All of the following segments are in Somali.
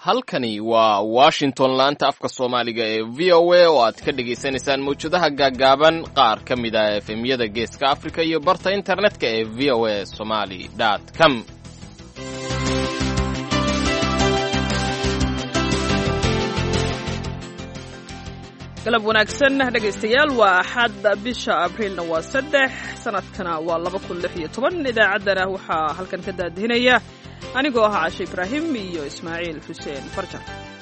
halkani waa washington laanta afka soomaaliga ee v o a oo aad ka dhagaysanaysaan mawjadaha gaaggaaban qaar ka mid ah efemyada geeska afrika iyo barta internetka ee v o a somali com galab wanaagsan dhegaystayaal waa axad bisha abriilna waa saddex sanadkana waa laba kun lix iyo toban idaacaddana waxaa halkan ka daadihinaya anigoo ah cashe ibraahim iyo ismaaciil xuseen farjan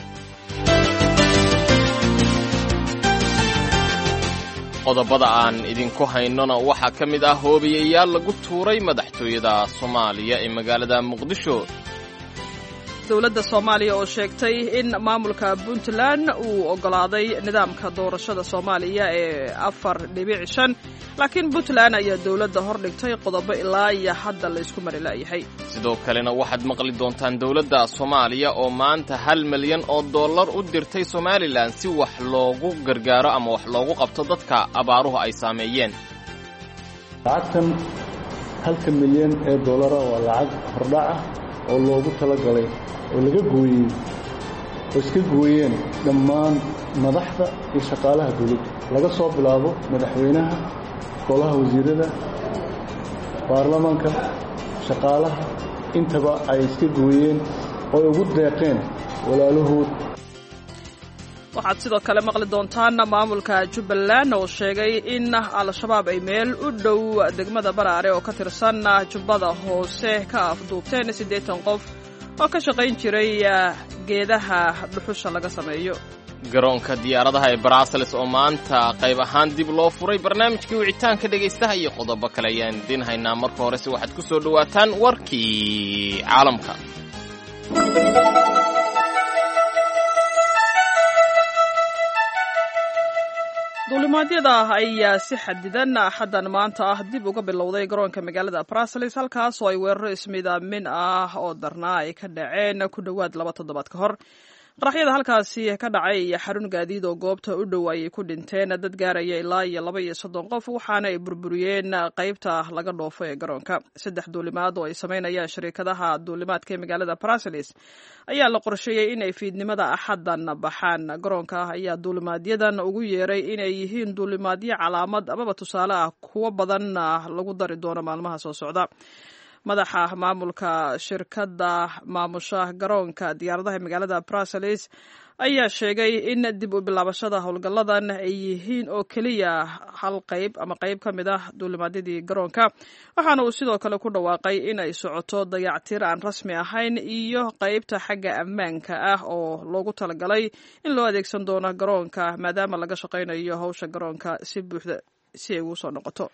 qodobada aan idinku haynona waxaa ka mid ah hoobiyayaal lagu tuuray madaxtooyada soomaaliya ee magaalada muqdisho dowladda soomaaliya oo sheegtay in maamulka puntland uu oggolaaday nidaamka doorashada soomaaliya ee afar dhibic shan laakiin puntland ayaa dowladda hor dhigtay qodobo ilaa iyo hadda laysku mari la'yahay sidoo kalena waxaad maqli doontaan dowladda soomaaliya oo maanta hal milyan oo dollar u dirtay somalilan si wax loogu gargaaro ama wax loogu qabto dadka abaaruhu ay saameeyeen lacagtan halka milyan ee dollara waa lacag hordhac ah oo loogu talagalay oo laga gooyey oo iska gooyeen dhammaan madaxda iyo shaqaalaha dawladda laga soo bilaabo madaxweynaha golaha wasiirada baarlamaanka shaqaalaha intaba ay iska gooyeen oo ay ugu deeqeen walaalahood waxaad sidoo kale maqli doontaan maamulka jubbaland oo sheegay in al-shabaab ay meel u dhow degmada baraare oo ka tirsan jubbada hoose ka afduubteen siddeetan qof oo ka shaqayn jiray geedaha dhuxusha laga sameeyo garoonka diyaaradaha ee baraaseles oo maanta qayb ahaan dib loo furay barnaamijkii wicitaanka dhegaystaha iyo qodobo kale ayaan idiin haynaa marka horese waxaad ku soo dhowaataan warkii caalamka duulimaadyada ayaa si xadidan axaddan maanta ah dib uga bilowday garoonka magaalada bruseles halkaas oo ay weeraro ismidaamin ah oo darnaa ay ka dhaceen ku dhowaad laba toddobaad ka hor qaraxyada halkaasi ka dhacay iyo xarun gaadiid oo goobta u dhow ayay ku dhinteen dad gaaraya ilaa iyo laba iyo soddon qof waxaana ay burburiyeen qaybta laga dhoofo ee garoonka saddex duulimaad oo ay samaynayaan shariikadaha duulimaadka ee magaalada bruseles ayaa la qorsheeyey inay fiidnimada axaddan baxaan garoonka ayaa duulimaadyadan ugu yeeray inay yihiin duulimaadyo calaamad amaba tusaale ah kuwo badan lagu dari doono maalmaha soo socda madaxa maamulka shirkadda maamusha garoonka diyaaradaha magaalada bruseles ayaa sheegay in dib u bilaabashada howlgalladan ay yihiin oo keliya hal qayb ama qayb ka mid ah duulimaadyadii garoonka waxaana uu sidoo kale ku dhawaaqay in ay socoto dayactir aan rasmi ahayn iyo qaybta xagga ammaanka ah oo loogu talagalay in loo adeegsan doono garoonka maadaama laga shaqaynayo howsha garoonka si buuxda si ay ugu soo noqoto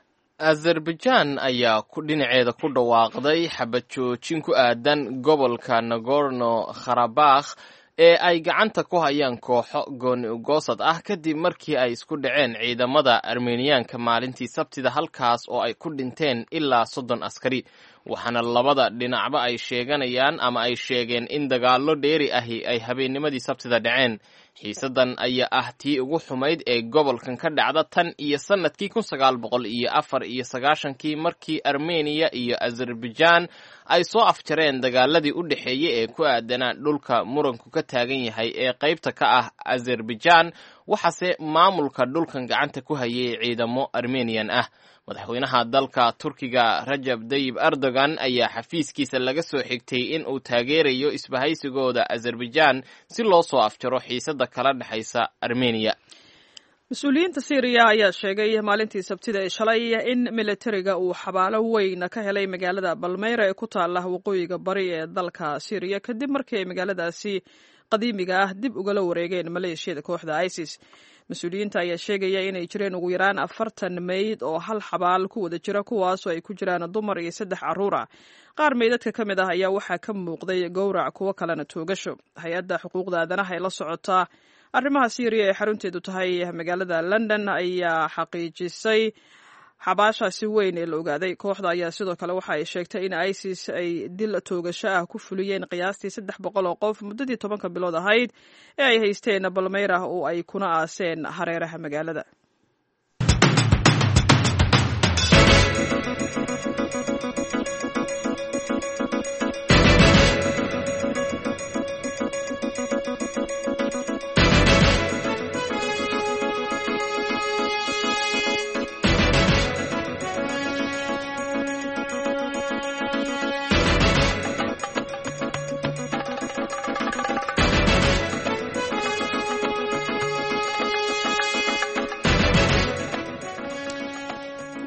azerbaijan ayaa dhinaceeda ku dhawaaqday xabad joojin ku aadan gobolka nagorno kharabakh ee ay gacanta ku hayaan kooxo gooni ugoosad ah kadib markii ay isku dhaceen ciidamada armeniyaanka maalintii sabtida halkaas oo ay ku dhinteen ilaa soddon askari waxaana labada dhinacba ay sheeganayaan ama ay sheegeen in dagaallo dheeri ahi ay habeennimadii sabtida dhaceen xiisadan ayaa ah tii ugu xumayd ee gobolkan ka dhacda tan iyo sannadkii kun sagaal boqol iyo afar iyo sagaashankii markii armeniya iyo azerbaijan ay soo afjareen dagaaladii u dhexeeyey ee ku aadanaa dhulka muranku ka taagan yahay ee qaybta ka ah azerbaijan waxaase maamulka dhulkan gacanta ku hayay ciidamo armeniyan ah madaxweynaha dalka turkiga rajab dayib erdogan ayaa xafiiskiisa laga soo xigtay in uu taageerayo isbahaysigooda azerbaijan si loo soo afjaro xiisada kala dhexaysa armeniya mas-uuliyiinta syriya ayaa sheegay maalintii sabtida ee shalay in militariga uu xabaalo weyn ka helay magaalada balmeyra ee ku taala waqooyiga bari ee dalka syriya kadib markii ay magaaladaasi qadiimiga ah dib ugala wareegeen maleeshiyada kooxda isis mas-uuliyiinta ayaa sheegaya inay jireen ugu yaraan afartan meyd oo hal xabaal ku wada jira kuwaasoo ay ku jiraan dumar iyo saddex carruur ah qaar meydadka ka mid ah ayaa waxaa ka muuqday gowrac kuwo kalena toogasho hay-adda xuquuqda aadanaha ee la socotaa arrimaha syriya ee xarunteedu tahay magaalada london ayaa xaqiijisay xabaashaasi weyn ee la ogaaday kooxda ayaa sidoo kale waxa ay sheegtay in isis ay dil toogasho ah ku fuliyeen qiyaastii saddex boqol oo qof muddadii tobanka bilood ahayd ee ay haysteen balmeyrah oo ay kuna aaseen hareeraha magaalada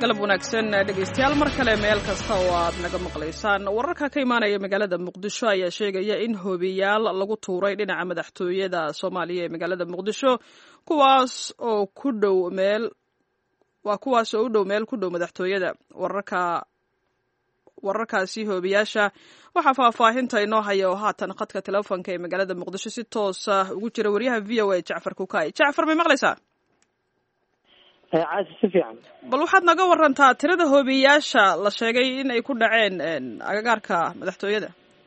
galab wanaagsan dhegaystayaal mar kale meel kasta oo aad naga maqlaysaan wararka ka imaanaya magaalada muqdisho ayaa sheegaya in hoobiyaal lagu tuuray dhinaca madaxtooyada soomaaliya ee magaalada muqdisho kuwaas oo ku dhow meel waa kuwaas oo u dhow meel ku dhow madaxtooyada wararka wararkaasi hoobiyaasha waxaa faahfaahinta inoo haya oo haatan khadka telefoonka ee magaalada muqdisho si toosa ugu jira wariyaha v o a jacfar kukay jacfar may maqlaysaa caasi si fiican bal waxaad naga warantaa tirada hoobiyayaasha la sheegay in ay ku dhaceen agagaarka madaxtooyada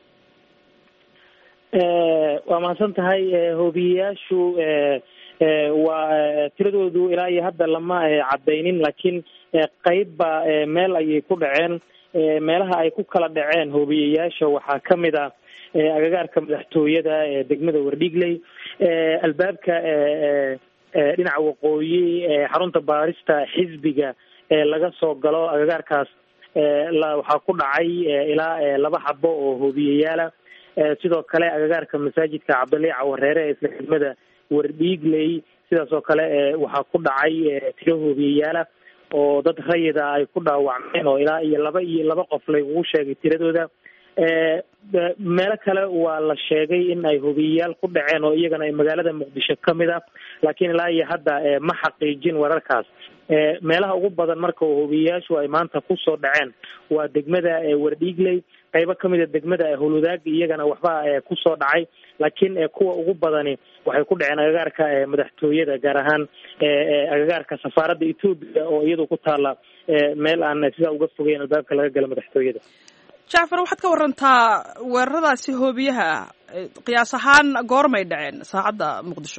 waa mahadsan tahay hoobiyayaashu waa tiradoodu ilaa iyo hadda lama cadaynin laakiin qeybba meel ayay ku dhaceen meelaha ay ku kala dhaceen hoobiyayaasha waxaa kamid a agagaarka madaxtooyada degmada wardhigley albaabka dhinaca waqooyi xarunta baarista xisbiga laga soo galo agagaarkaas waxaa ku dhacay ilaa laba xabo oo hoobiyayaala sidoo kale agagaarka masaajidka cabdilii cawareere ee isla degmada wardhiigley sidaas oo kale waxaa ku dhacay tiro hoobiyayaala oo dad rayida ay ku dhaawacmeen oo ilaa iyo laba iyo laba qof lagugu sheegay tiradooda meelo kale waa la sheegay in ay hobiyayaal ku dhaceen oo iyagana magaalada muqdisho kamid ah laakiin ilaa iyo hadda ma xaqiijin wararkaas meelaha ugu badan marka hobiyayaashu ay maanta kusoo dhaceen waa degmada wardhiigley qaybo kamid a degmada holudaag iyagana waxba kusoo dhacay laakiin kuwa ugu badani waxay ku dhaceen agagaarka madaxtooyada gaar ahaan agagaarka safaaradda etoobiya oo iyadu ku taala meel aan sidaa uga fogeyn albaabka laga gala madaxtooyada jacfar waxaad ka warantaa weeraradaasi hoobiyaha ah qiyaas ahaan goormay dhaceen saacadda muqdisho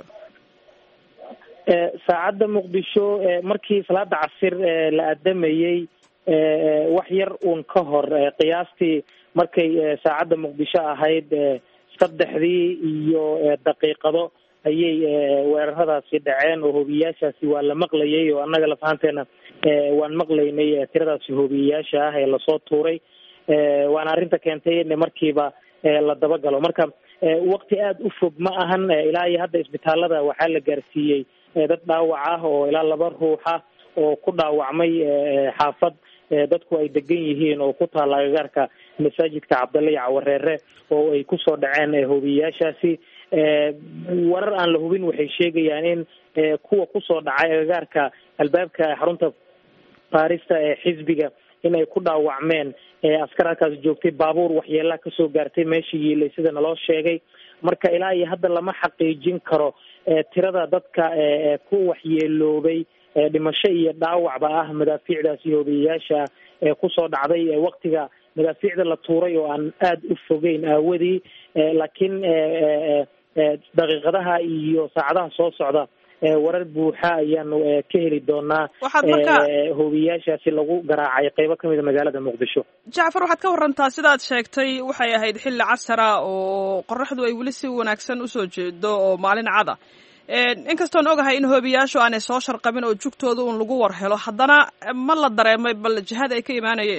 saacadda muqdisho markii salaada casir la adamayey wax yar uun ka hor qiyaastii markay saacadda muqdisho ahayd saddexdii iyo daqiiqado ayay weeraradaasi dhaceen oo hoobiyayaashaasi waa la maqlayay oo annaga lafahanteena waan maqlaynay tiradaasi hoobiyayaasha ah ee lasoo tuuray waana arrinta keentay in markiiba la dabagalo marka wakti aada u fog ma ahan ilaa iyo hadda isbitaalada waxaa la gaarsiiyey dad dhaawac ah oo ilaa laba ruux ah oo ku dhaawacmay xaafad dadku ay degan yihiin oo ku taala agagaarka masaajidka cabdalla iyo cawareere oo ay kusoo dhaceen hoobiyayaashaasi warar aan la hubin waxay sheegayaan in kuwa kusoo dhacay agagaarka albaabka xarunta baarista ee xisbiga in ay ku dhaawacmeen askar halkaas joogtay baabuur waxyeelaa kasoo gaartay meesha yiilay sida naloo sheegay marka ilaa iyo hadda lama xaqiijin karo tirada dadka ku waxyeeloobay dhimasho iyo dhaawacba ah madaafiicdaasi hoobiyayaasha ee kusoo dhacday waktiga madaafiicda la tuuray oo aan aada u fogeyn aawadii laakiin daqiiqadaha iyo saacadaha soo socda warar buuxa ayaanu ka heli doonaa hoobiyayaashaasi lagu garaacay qeybo kamida magaalada muqdisho jacfar waxaad ka warantaa sidaad sheegtay waxay ahayd xilli casara oo qoraxdu ay weli si wanaagsan usoo jeedo oo maalin cada inkastoon ogahay in hoobiyayaashu aanay soo sharqabin oo jugtooda un lagu war helo haddana ma la dareemay bal jihada ay ka imaanayeen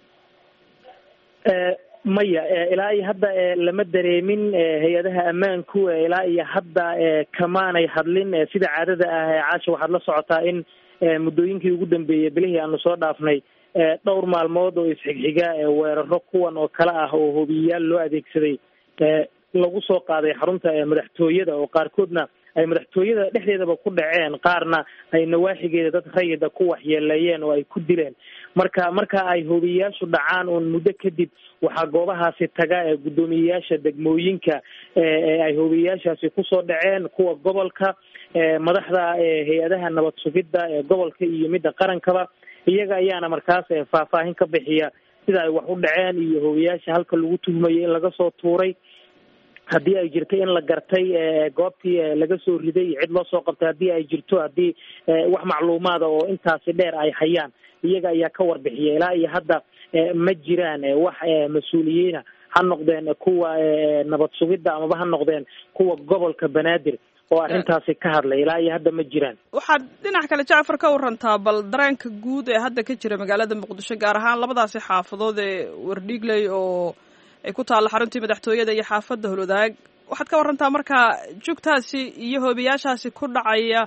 maya ilaa iyo hadda lama dareemin hay-adaha ammaanku ilaa iyo hadda kamaanay hadlin sida caadada ah caasha waxaad la socotaa in muddooyinkii ugu dambeeyey bilihii aanu soo dhaafnay dhowr maalmood oo isxigxiga weeraro kuwan oo kale ah oo hoobiyayaal loo adeegsaday lagu soo qaaday xarunta madaxtooyada oo qaarkoodna ay madaxtooyada dhexdeedaba ku dhaceen qaarna ay nawaaxigeeda dad rayida ku waxyeeleeyeen oo ay ku dileen marka marka ay hoobiyayaashu dhacaan uun muddo kadib waxaa goobahaasi taga guddoomiyeyaasha degmooyinka ay hoobiyayaashaasi kusoo dhaceen kuwa gobolka madaxda hay-adaha nabad sugidda ee gobolka iyo midda qarankaba iyaga ayaana markaas faahfaahin ka bixiya sida ay wax u dhaceen iyo hoobiyayaasha halka lagu tuhmayay in laga soo tuuray haddii ay jirto in la gartay goobtii laga soo riday cid loo soo qabtay haddii ay jirto haddii wax macluumaada oo intaasi dheer ay hayaan iyaga ayaa ka warbixiya ilaa iyo hadda ma jiraan wax mas-uuliyiina ha noqdeen kuwa nabad sugidda amaba ha noqdeen kuwa gobolka banaadir oo arrintaasi ka hadlay ilaa iyo hadda ma jiraan waxaad dhinac kale jacfar ka warantaa bal dareenka guud ee hadda ka jira magaalada muqdisho gaar ahaan labadaasi xaafadood ee wardhiigley oo ay ku taalla xaruntii madaxtooyada iyo xaafadda holwadaag waxaad ka warantaa markaa jugtaasi iyo hoobiyaashaasi ku dhacaya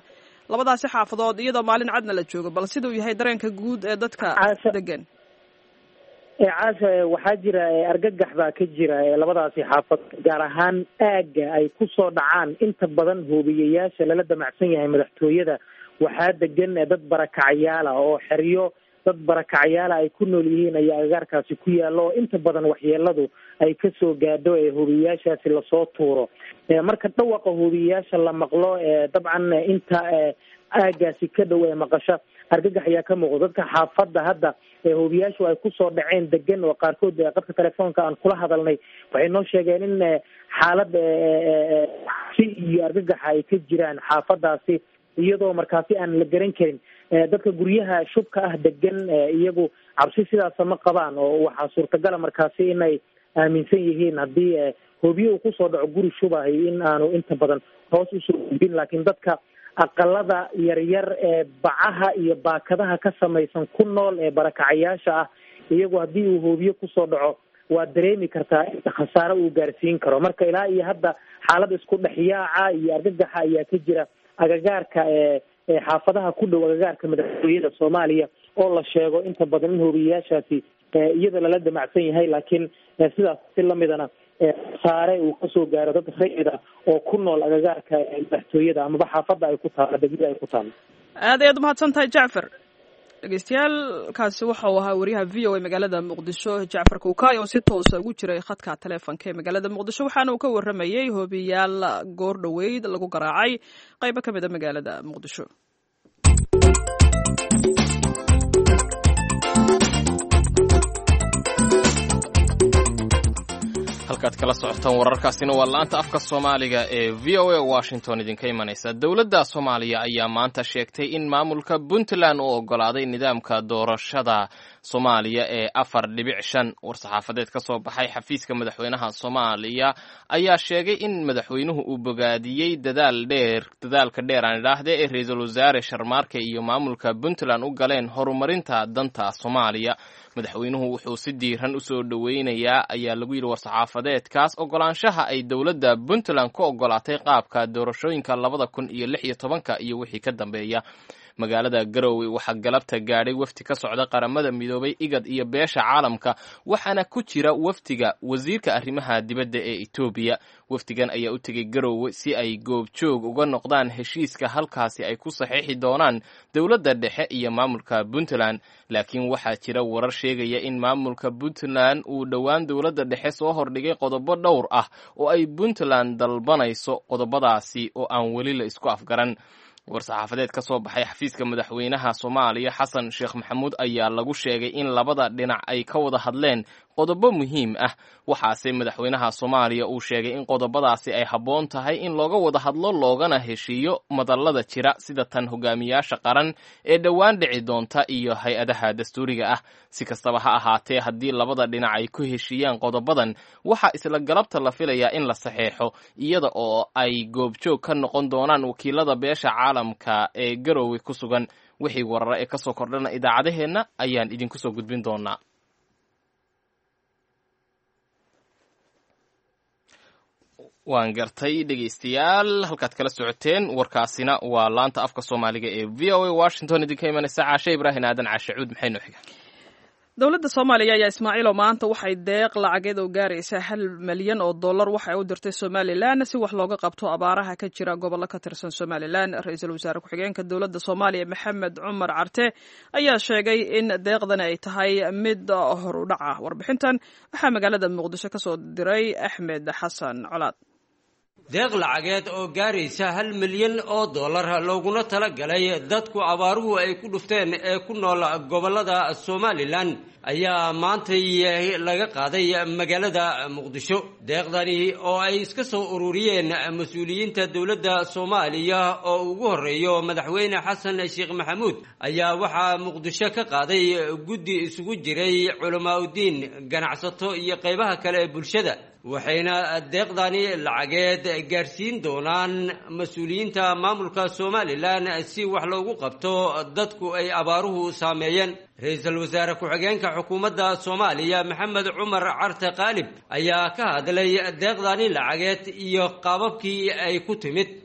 labadaasi xaafadood iyadoo maalin cadna la joogo bal siduu yahay dareenka guud ee dadka degan caasha waxaa jira argagax baa ka jira labadaasi xaafad gaar ahaan aagga ay kusoo dhacaan inta badan hoobiyayaasha lala damacsan yahay madaxtooyada waxaa degan dad barakacyaala oo xeryo dad barakacyaala ay ku nool yihiin ayaa agagaarkaasi ku yaalla oo inta badan waxyeeladu ay kasoo gaadho ee hoobiyayaashaasi lasoo tuuro marka dhawaqa hoobiyayaasha la maqlo dabcan inta aagaasi ka dhow ee maqasho argagax ayaa ka muuqda dadka xaafadda hadda hoobiyaashu ay kusoo dhaceen degan oo qaarkood qadka telefoonka aan kula hadalnay waxay noo sheegeen in xaalad si iyo argagaxa ay ka jiraan xaafadaasi iyadoo markaasi aan la garan karin dadka guryaha shubka ah degan iyagu cabsi sidaasa ma qabaan oo waxaa suurtagala markaasi inay aaminsan yihiin haddii hoobiye uu kusoo dhaco guri shubahay in aanu inta badan hoos usoo gudbin laakiin dadka aqalada yaryar ee bacaha iyo baakadaha ka samaysan ku nool ee barakacayaasha ah iyagu haddii uu hoobiye kusoo dhaco waa dareemi kartaa inta khasaare uu gaarsiin karo marka ilaa iyo hadda xaalad isku dhexyaaca iyo argagaxa ayaa ka jira agagaarka ee xaafadaha ku dhow agagaarka madaxtooyada soomaaliya oo la sheego inta badan in hoobiyayaashaasi iyada lala damacsan yahay laakiin sidaas si lamidana saare uu kasoo gaaro dad rayida oo ku nool agagaarka madaxtooyada amaba xaafadda ay ku taalo degmada ay ku taalo aad ayaad umahadsan tahay jacfar dhegeystayaal kaasi waxau ahaa wariyaha v o a magaalada muqdisho jacfar kuukay oo si toosa ugu jiray khadka taleefonka ee magaalada muqdisho waxaana uu ka waramayey hoobiyaal goor dhoweyd lagu garaacay qaybo ka mid a magaalada muqdisho halkaad kala socotaan wararkaasina waa la-anta afka soomaaliga ee v o a washington idinka imanaysa dowladda soomaaliya ayaa maanta sheegtay in maamulka puntland uu ogolaaday nidaamka doorashada soomaaliya ee afar dhibic shan war-saxaafadeed ka soo baxay xafiiska madaxweynaha soomaaliya ayaa sheegay in madaxweynuhu uu bogaadiyey dadaal dheer dadaalka dheer aan idhaahde ee ra-iisul wasaare sharmaarke iyo maamulka puntland u galeen horumarinta danta soomaaliya madaxweynuhu wuxuu si diiran u soo dhoweynayaa ayaa lagu yidhi war-saxaafadeedkaas ogolaanshaha ay dowladda puntland ku ogolaatay qaabka doorashooyinka labada kun iyo lix iyo tobanka iyo wixii ka dambeeya magaalada garowe waxaa galabta gaadhay wafdi ka socda qaramada midoobay igad iyo beesha caalamka waxaana ku jira wafdiga wasiirka arrimaha dibadda ee etoobiya wafdigan ayaa u tegay garowe si ay goobjoog uga noqdaan heshiiska halkaasi ay ku saxiixi doonaan dowladda dhexe iyo maamulka puntland laakiin waxaa jira warar sheegaya in maamulka puntland uu dhowaan dowladda dhexe soo hordhigay qodobo dhowr ah oo ay puntland dalbanayso qodobadaasi oo aan weli la isku afgaran war-saxaafadeed ka soo baxay xafiiska madaxweynaha soomaaliya xasan sheekh maxamuud ayaa lagu sheegay in labada dhinac ay ka wada hadleen qodobo muhiim ah waxaase madaxweynaha soomaaliya uu sheegay in qodobadaasi ay habboon tahay in looga wada hadlo loogana heshiiyo madallada jira sida tan hogaamiyaasha qaran ee dhowaan dhici doonta iyo hay-adaha dastuuriga ah si kastaba ha ahaatee haddii labada dhinac ay ku heshiiyaan qodobadan waxaa isla galabta la filayaa in la saxeexo iyada oo ay goobjoog ka noqon doonaan wakiilada beesha caalamka ee garowe ku sugan wixii warara ee kasoo kordhana idaacadaheenna ayaan idinku soo gudbin doonaa waan gartay dhegaystayaal halkaad kala socoteen warkaasina waa laanta afka soomaaliga ee v o a washington idinka imanaysa caashe ibraahim aadan caashe cuud maxay noo xiga dowladda soomaaliya ayaa ismaaciilo maanta waxay deeq lacageed oo gaaraysa hal malyan oo dollar waxay u dirtay somalilan si wax looga qabto abaaraha ka jira gobollo ka tirsan somalilan ra-iisul wasaare ku-xigeenka dowladda soomaaliya maxamed cumar carte ayaa sheegay in deeqdani ay tahay mid horudhac ah warbixintan waxaa magaalada muqdisho ka soo diray axmed xasan colaad deeq lacageed oo gaaraysa hal milyan oo dollar looguna tala galay dadku abaaruhu ay ku dhufteen ee ku nool gobollada somalilan ayaa maantay laga qaaday magaalada muqdisho deeqdani oo ay iska soo ururiyeen mas-uuliyiinta dowladda soomaaliya oo ugu horreeyo madaxweyne xasan sheekh maxamuud ayaa waxaa muqdisho ka qaaday guddi isugu jiray culamaauddiin ganacsato iyo qaybaha kale ee bulshada waxayna deeqdani lacageed gaarsiin doonaan mas-uuliyiinta maamulka somalilan si wax loogu qabto dadku ay abaaruhu saameeyeen ra-iisul wasaare ku-xigeenka xukuumadda soomaaliya maxamed cumar carte qaalib ayaa ka hadlay deeqdani lacageed iyo qaababkii ay ku timid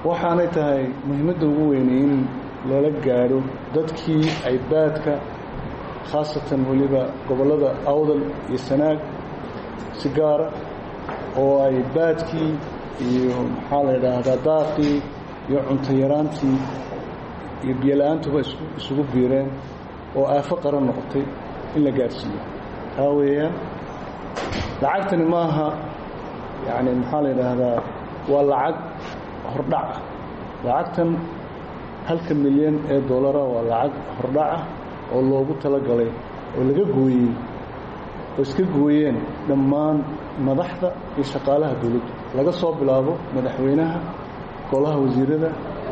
waxaanay tahay muhiimadda ugu weynay in lala gaadho dadkii ay baadka khaasatan weliba gobollada awdal iyo sanaag si gaara oo ay baadkii iyo maxaa la yidhaahdaa daaqii iyo cunto yaraantii iyo biyola-aantuba isugu biireen oo aafo qaran noqotay in la gaadhsiiyo taa weeyaan lacagtani maaha yacni maxaa la yidhaahdaa waa lacag hordhaca lacagtan halka milyan ee dollara waa lacag hordhaca oo loogu talagalay oo laga gooyey oo iska gooyeen dhammaan madaxda iyo shaqaalaha dowladdu laga soo bilaabo madaxweynaha golaha wasiirada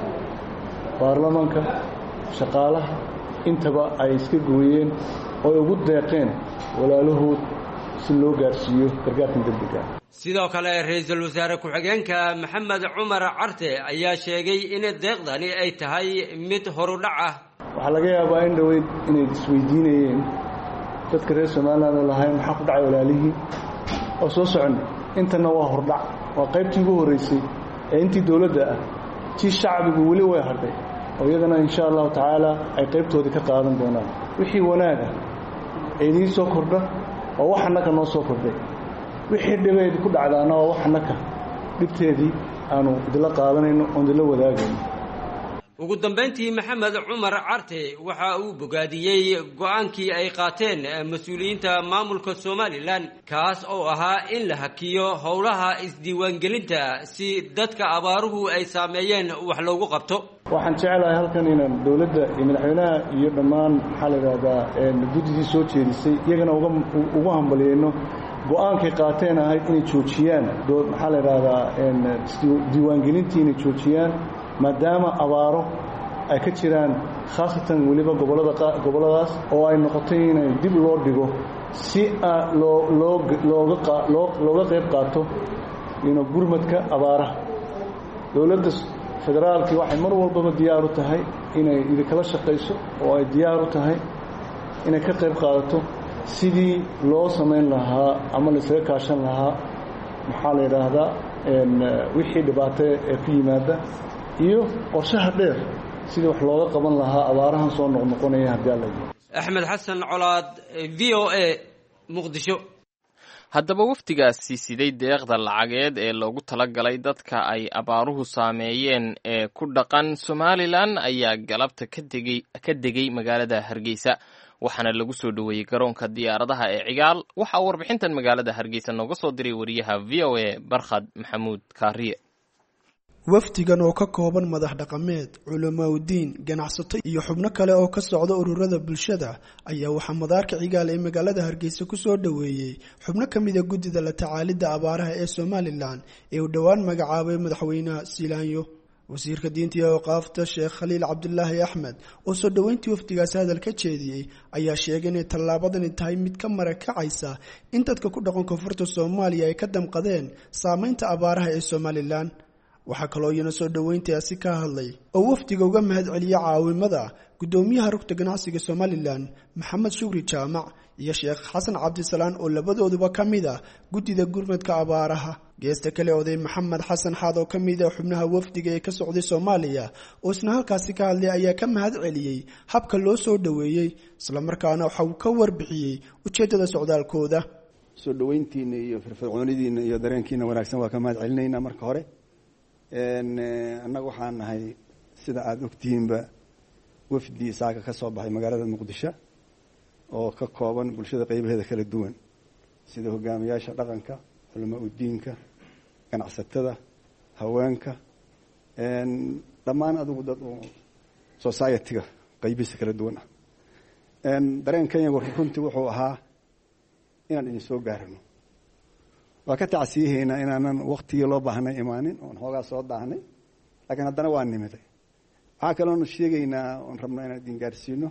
baarlamaanka shaqaalaha intaba ay iska gooyeen oo ay ugu deeqeen walaalahood si loo gaarsiiyo gargaarkan degdega sidoo kale ra-iisul wasaare ku-xigeenka maxamed cumar carte ayaa sheegay in deeqdani ay tahay mid horudhac ah waxaa laga yaabaa in dhoweyd inay isweydiinayeen dadka reer somalilan oo lahayn maxaa ku dhacay walaalihii oo soo soconnay intana waa hordhac waa qaybtii ugu horraysay ee intii dowladda ah tii shacbigu weli way hadhay oo iyadana insha allahu tacaala ay qaybtoodii ka qaadan doonaan wixii wanaaga ee idiin soo kordha waa wax annaka noo soo kordhay wixii dhibeedi ku dhacdaana waa wax annaka dhibteedii aanu idinla qaadanayno oon idinla wadaagayno ugu dambayntii maxamed cumar carte waxa uu bogaadiyey go-aankii ay qaateen mas-uuliyiinta maamulka somalilan kaas oo ahaa in la hakiyo howlaha isdiiwaangelinta si dadka abaaruhu ay saameeyeen wax loogu qabto waxaan jeclahay halkan inaan dowladda iyo madaxweynaha iyo dhammaan maxaa la yidhaahdaa guddidii soo jeedisay iyagana ugu hambaliyeyno go-aankay qaateen ahayd inay joojiyaan maxaa la yidhaahdaa diiwaangelintii inay joojiyaan maadaama abaaro ay ka jiraan khaasatan weliba gobolladaas oo ay noqotay inay dib loo dhigo si looga qayb qaato gurmadka abaaraha dowladda federaalkii waxay mar walbaba diyaar u tahay inay idinkala shaqayso oo ay diyaar u tahay inay ka qayb qaadato sidii loo samayn lahaa ama laysaga kaashan lahaa maxaa la yidhaahdaa wixii dhibaato ee ku yimaada iyo qorshaha dheer sidii wax looga qaban lahaa abaarahan soo noqnoqonaya haddii alla axmed xasan colaad v o a muqdisho haddaba wafdigaasi siday deeqda lacageed ee loogu talagalay dadka ay abaaruhu saameeyeen ee ku dhaqan somalilan ayaa galabta ka degay magaalada hargeysa waxaana lagu soo dhoweeyey garoonka diyaaradaha ee cigaal waxaa warbixintan magaalada hargeysa nooga soo diray wariyaha v o a barkhad maxamuud kaariye wafdigan oo ka kooban madax dhaqameed culamaauddiin ganacsato iyo xubno kale oo ka socda ururada bulshada ayaa waxaa madaarka cigaal ee magaalada hargeysa kusoo dhoweeyey xubno ka mida guddida la tacaalidda abaaraha ee somalilan ee uu dhowaan magacaabay madaxweynaha siilaanyo wasiirka diinta iyo awqaafta sheekh khaliil cabdulaahi axmed oo soo dhoweyntii wafdigaasi hadal ka jeediyey ayaa sheegay inay tallaabadani tahay mid ka marakacaysa in dadka ku dhaqan koonfurta soomaaliya ay ka damqadeen saameynta abaaraha ee somalilan waxaa kaloo iyana soo dhoweyntaasi ka hadlay oo wafdiga uga mahad celiya caawimada guddoomiyaha rugta ganacsiga somalilan maxamed shukri jaamac iyo sheekh xasan cabdisalaan oo labadooduba ka mid ah guddida gurmadka abaaraha geesta kale oday maxamed xasan xaad oo ka mid ah xubnaha wafdiga ee ka socday soomaaliya oo isna halkaasi ka hadlay ayaa ka mahad celiyey habka loo soo dhoweeyey islamarkaana waxa uu ka warbixiyey ujeeddada socdaalkooda soo dhoweyntiina iyo firfircoonidiina iyo dareenkiina wanaagsan waa ka mahad celinaynaa marka hore annaga waxaan nahay sida aada ogtihiinba wafdi saaka ka soo baxay magaalada muqdisho oo ka kooban bulshada qeybaheeda kala duwan sida hogaamiyaasha dhaqanka culamaa udiinka ganacsatada haweenka dhammaan adigu dad oo society-ga qeybihiisa kala duwan ah dareen kenyagu runtii wuxuu ahaa inaan idin soo gaarino waa ka tacsiyahaynaa inaanan waktigii loo baahnay imaanin oon xoogaa soo daahnay laakiin haddana waa nimiday waxaa kaloonu sheegaynaa oon rabnaa inaan idin gaarsiino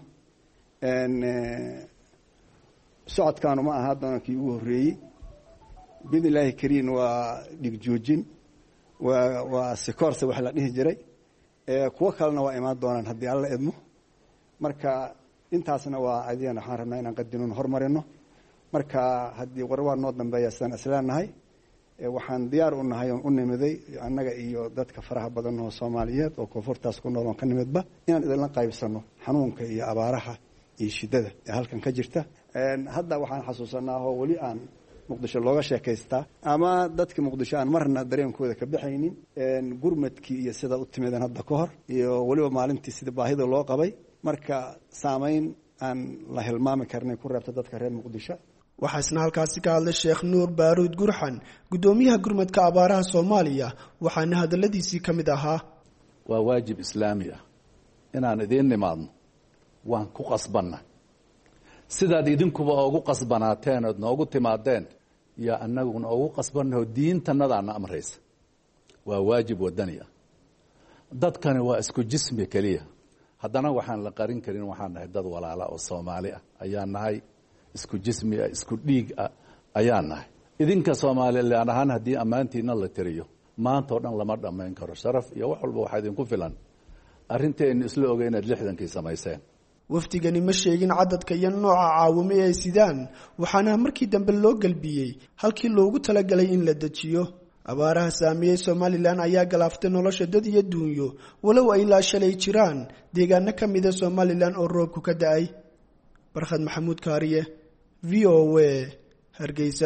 socodkaanu ma aha doonankii ugu horreeyey biidn illaahi kariin waa dhigjoojin waa waa sikoorse wax la dhihi jiray kuwo kalena waa imaan doonaan haddii alla idmo marka intaasna waa adiyan waxaan rabnaa inaan qadinon hormarino marka haddii war waa noo dambeeya sidaan isleenahay waxaan diyaar u nahay oon u nimiday annaga iyo dadka faraha badan oo soomaaliyeed oo koonfurtaas ku nool oon ka nimidba inaan idinla qaybsano xanuunka iyo abaaraha iyo shiddada ee halkan ka jirta hadda waxaan xasuusanaa oo weli aan muqdisho looga sheekaystaa ama dadkii muqdisho aan marna dareenkooda ka baxaynin gurmadkii iyo sida u timideen hadda ka hor iyo weliba maalintii sida baahida loo qabay marka saamayn aan la hilmaami karnay ku reebta dadka reer muqdisho waxaa isna halkaasi ka hadlay sheekh nuur baaruud gurxan guddoomiyaha gurmadka abaaraha soomaaliya waxaana hadalladiisii ka mid ahaa waa waajib islaami ah inaan idiin nimaadno waan ku qasbanna sidaad idinkuba oogu qasbanaateen ood noogu timaadeen iyo annaguna oogu qasbannaho diintannadaana amraysa waa waajib wadani ah dadkani waa isku jismi keliya haddana waxaan la qarin karin waxaan nahay dad walaala oo soomaali ah ayaan nahay isku jismi ah isku dhiig ah ayaan nahay idinka soomaalilan ahaan haddii ammaantiina la tiriyo maanta oo dhan lama dhammayn karo sharaf iyo wax walba waxaa idinku filan arrinteenu isla ogay inaad lixdankii samayseen wafdigani ma sheegin cadadka iyo nooca caawimo ee ay sidaan waxaana markii dambe loo gelbiyey halkii loogu talagalay in la dejiyo abaaraha saameeyey somalilan ayaa galaaftay nolosha dad iyo duunyo walow ay ilaa shalay jiraan deegaano ka mida somalilan oo roobku ka da-ay barkhad maxamuud kaariye v o a hargeysa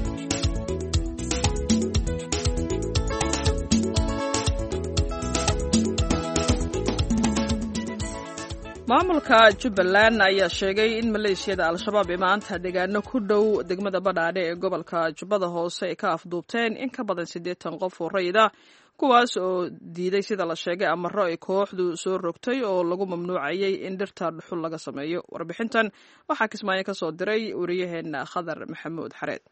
maamulka jubbaland ayaa sheegay in maleeshiyada al-shabaab ee maanta deegaano ku dhow degmada badhaadhe ee gobolka jubbada hoose ay ka afduubteen in ka badan siddeetan qof oo rayid ah kuwaas oo diiday sida la sheegay amaro ay kooxdu soo rogtay oo lagu mamnuucayay in dhirta dhuxul laga sameeyo warbixintan waxaa kismaayo ka soo diray wariyaheena khadar maxamuud xareed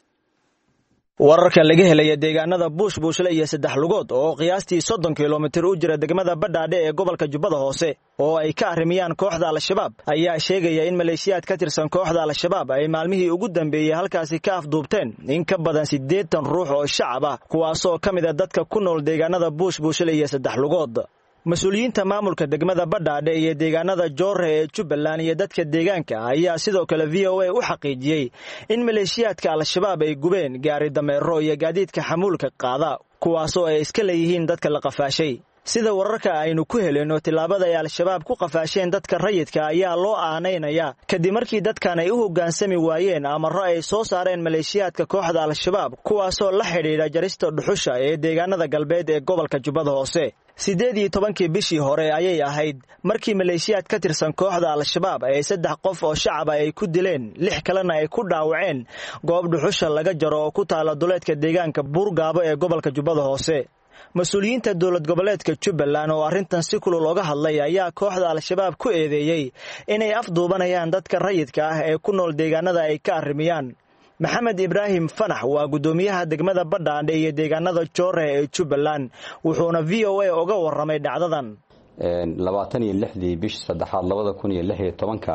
wararka laga helaya deegaanada buush buushle iyo saddex lugood oo qiyaastii soddon kilomitir u jira degmada badhaadhe ee gobolka jubbada hoose oo ay ka arrimiyaan kooxda al-shabaab ayaa sheegaya in maleeshiyaad ka tirsan kooxda al-shabaab ay maalmihii ugu dambeeyey halkaasi ka afduubteen in ka badan siddeetan ruux oo shacab ah kuwaasoo ka mid a dadka ku nool deegaanada buush buushle iyo saddex lugood mas-uuliyiinta maamulka degmada badhaadhe iyo deegaanada joorre ee jubbaland iyo dadka deegaanka ayaa sidoo kale v o a u xaqiijiyey in maleeshiyaadka al-shabaab ay gubeen gaari dameero iyo gaadiidka xamuulka qaada kuwaasoo ay iska leeyihiin dadka la qafaashay sida wararka aynu ku helin oo tillaabada ay al-shabaab ku qafaasheen dadka rayidka ayaa loo aanaynaya kadib markii dadkan ay u hoggaansami waayeen amaro ay soo saareen maleeshiyaadka kooxda al-shabaab kuwaasoo la xidhiidha jarista dhuxusha ee deegaanada galbeed ee gobolka jubbada hoose siddeed iyo tobankii bishii hore ayay ahayd markii maleeshiyaad ka tirsan kooxda al-shabaab ay saddex qof oo shacaba ay ku dileen lix kalena ay ku dhaawaceen goob dhuxusha laga jaro oo ku taala duleedka deegaanka buurgaabo ee gobolka jubbada hoose mas-uuliyiinta dowlad goboleedka jubbaland oo arrintan si kulul oga hadlay ayaa kooxda al-shabaab ku eedeeyey inay afduubanayaan dadka rayidka ah ee ku nool deegaanada ay ka arrimiyaan maxamed ibraahim fanax waa guddoomiyaha degmada badhaadhe iyo deegaanada joore ee jubbaland wuxuuna v o a oga warramay dhacdadan labaatan iyo lixdii bishii saddexaad labada kun iyo lix iyo tobanka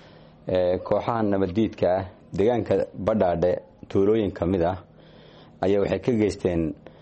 kooxaha nabaddiidka ah deegaanka badhaadhe tuulooyin ka mid ah ayaa waxay ka geysteen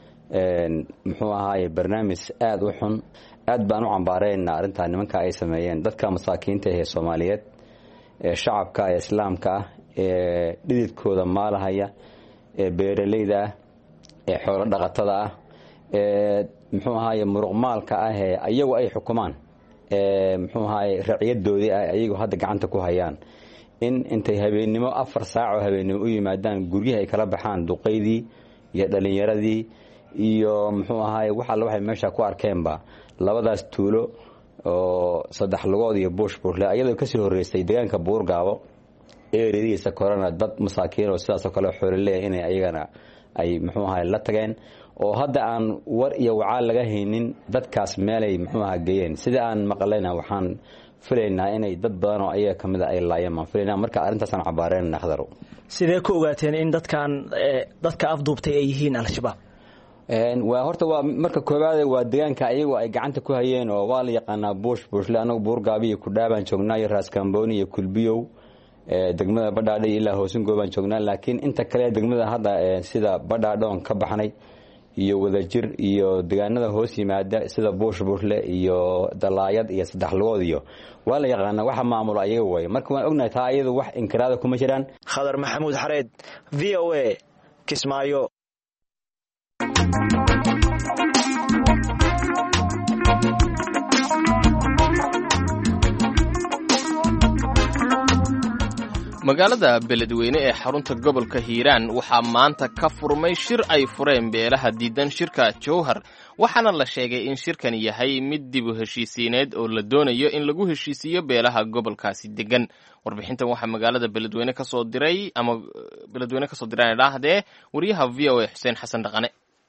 muxuu ahaaye barnaamij aada u xun aad baan u cambaarayna arrintaa nimanka ay sameeyeen dadka masaakiinta ahee soomaaliyeed ee shacabka ee islaamka ah ee dhididkooda maalahaya ee beeralayda ah ee xoolo dhaqatada ah ee muxuu ahaaye muruqmaalka ah ee ayagu ay xukumaan ee muxuu ahaaye racyadoodii ah ayagu hadda gacanta ku hayaan in intay habeennimo afar saac oo habeennimo u yimaadaan guryaha ay kala baxaan duqaydii iyo dhallinyaradii iyo muxuu ahaaye wax alle waxay meesha ku arkeenba labadaas tuulo oo saddex lugood iyo buush buushle ayadoo kasii horreysay deegaanka buurgaabo eeradiisa korana dad masaakiin oo sidaasoo kale xoolaleeya inay ayagana ay muxuu ahay la tageen oo hadda aan war iyo wacaal laga haynin dadkaas meelay muxuu aha geeyeen sida aan maqlayna waxaan filaynaa inay dad badan oo ayaga ka mida ay laayeen baan filaynaa marka arrintaasaan cabaareynana khadarow sidee ku ogaateen in dadkan dadka afduubtay ay yihiin al-shabaab waa horta waa marka koowaade waa deegaanka ayagu ay gacanta ku hayeen oo waa la yaqaanaa buush buushle anagu buurgaabi iyo kudhaabaan joognaa iyo raaskambooni iyo kulbiyow degmada badhaadhe ilaa hoosingo baan joognaa laakiin inta kale degmada hadda sida badhaadhe oon ka baxnay iyo wadajir iyo deegaanada hoos yimaada sida buush buushle iyo dalaayad iyo saddex lugood iyo waa la yaqaanaa waxa maamulo ayaga way marka waan ognahay taa ayadu wax inkiraada kuma jiraan khadar maxamuud xareed v o a kismaayo magaalada beledweyne ee xarunta gobolka hiiraan waxaa maanta ka furmay shir ay fureen beelaha diidan shirka jowhar waxaana la sheegay in shirkan yahay mid dib u heshiisiineed oo la doonayo in lagu heshiisiiyo beelaha gobolkaasi degan warbixintan waxaa magaalada beledweyne kasoo diray ama beledweyne kasoo diraan idhaahdee wariyaha v o a xuseen xasan dhaqane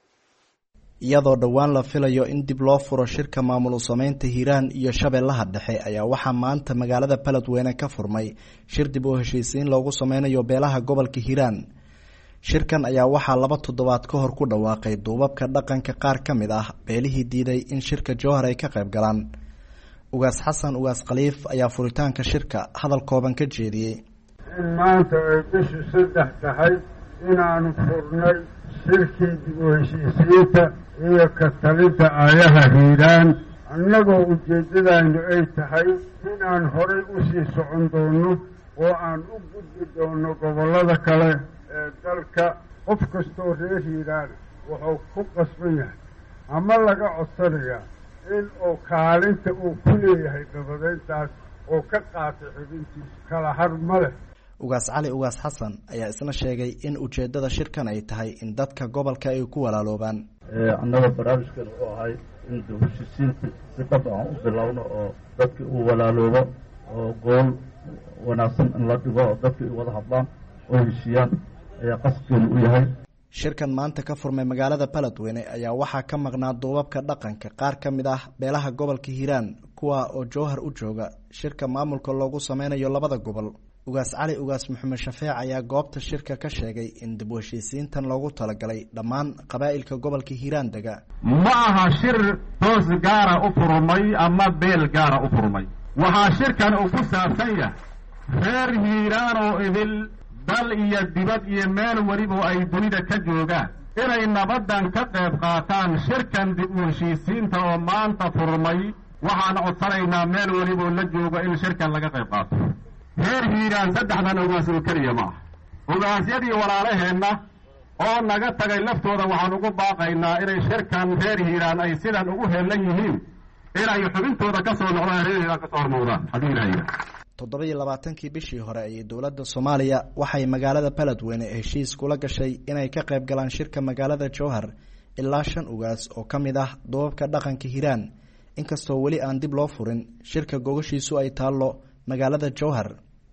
iyadoo dhowaan la filayo in dib loo furo shirka maamul sameynta hiiraan iyo shabeellaha dhexe ayaa waxaa maanta magaalada beledweyne ka furmay shir dib u heshiisiin loogu sameynayo beelaha gobolka hiiraan shirkan ayaa waxaa laba toddobaad ka hor ku dhawaaqay duubabka dhaqanka qaar ka mid ah beelihii diiday in shirka jowhar ay ka qayb galaan ugaas xasan ugaas khaliif ayaa furitaanka shirka hadal kooban ka jeediyey in maanta ay bishu saddex tahay inaanu furnay shirkii dib u heshiisiinta iyo ka talinta aayaha hiiraan annagoo ujeeddadaynu ay tahay inaan horay u sii socon doonno oo aan u gudbi doonno gobollada kale ee dalka qof kastoo reer hiiraan wuxuu ku qasban yahay ama laga codsanayaa in uu kaalinta uu ku leeyahay dabadeyntaas oo ka qaatay xubintiisa kala har ma leh ugaas cali ugaas xasan ayaa isna sheegay in ujeeddada shirkan ay tahay in dadka gobolka ay ku walaaloobaan annaga barnaamijkan wuxuu ahay in heshiisiinta si dhab aan u bilowno oo dadkii uu walaaloobo oo gool wanaagsan in la dhigo oo dadkii ay wada hadlaan oo heshiiyaan ayaa qaskeenu u yahay shirkan maanta ka furmay magaalada beledweyne ayaa waxaa ka maqnaa duubabka dhaqanka qaar ka mid ah beelaha gobolka hiiraan kuwa oo jowhar u jooga shirka maamulka loogu sameynayo labada gobol ugaas cali ugaas maxamed shafeec ayaa goobta shirka ka sheegay in dib u heshiisiintan loogu talagalay dhammaan qabaa'ilka gobolka hiiraan dega ma aha shir toos gaara u furmay ama beel gaara u furmay waxaa shirkan uu ku saabsan yahay reer hiiraan oo idil dal iyo dibad iyo meel weliba ay dunida ka joogaan inay nabaddan ka qayb qaataan shirkan dib u heshiisiinta oo maanta furmay waxaan codsanaynaa meel weliboo la joogo in shirkan laga qayb qaato reer hiiraan saddexdan ogaas oo keliya ma ah ogaasyadii walaalaheenna oo naga tagay laftooda waxaan ugu baaqaynaa inay shirkan reer hiiraan ay sidan ugu heellan yihiin inay xubintooda ka soo noqdaan reer hiiraan ka soo hormowdaan haddii ilaahayna toddoba iyo labaatankii bishii hore ayay dowladda soomaaliya waxay magaalada beledweyne heshiis kula gashay inay ka qayb galaan shirka magaalada jowhar ilaa shan ugaas oo ka mid ah duubabka dhaqanka hiiraan inkastoo weli aan dib loo furin shirka gogashiisu ay taallo magaalada jowhar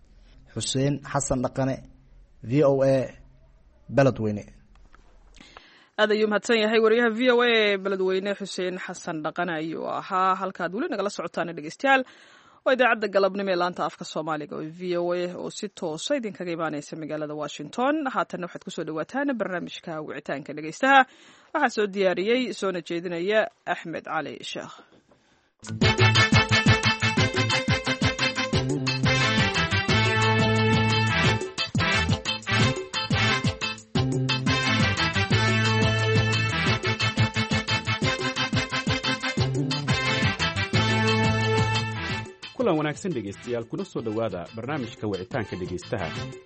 xuseen xasan dhaqane v o a beledweyne aad ayuu mahadsan yahay wariyaha v o a beledweyne xuseen xasan dhaqane ayuu ahaa halkaad weli nagala socotaan dhegeystayaal waa idaacadda galabnimo ee laanta afka soomaaliga oo v o a oo si toosa idinkaga imaaneysa magaalada washington haatanna waxaad kusoo dhawaataan barnaamijka wicitaanka dhegeystaha waxaa soo diyaariyey soona jeedinaya axmed cali sheekh kulan wanaagsan dhegaystayaal kuna soo dhowaada barnaamijka wicitaanka dhegaystaha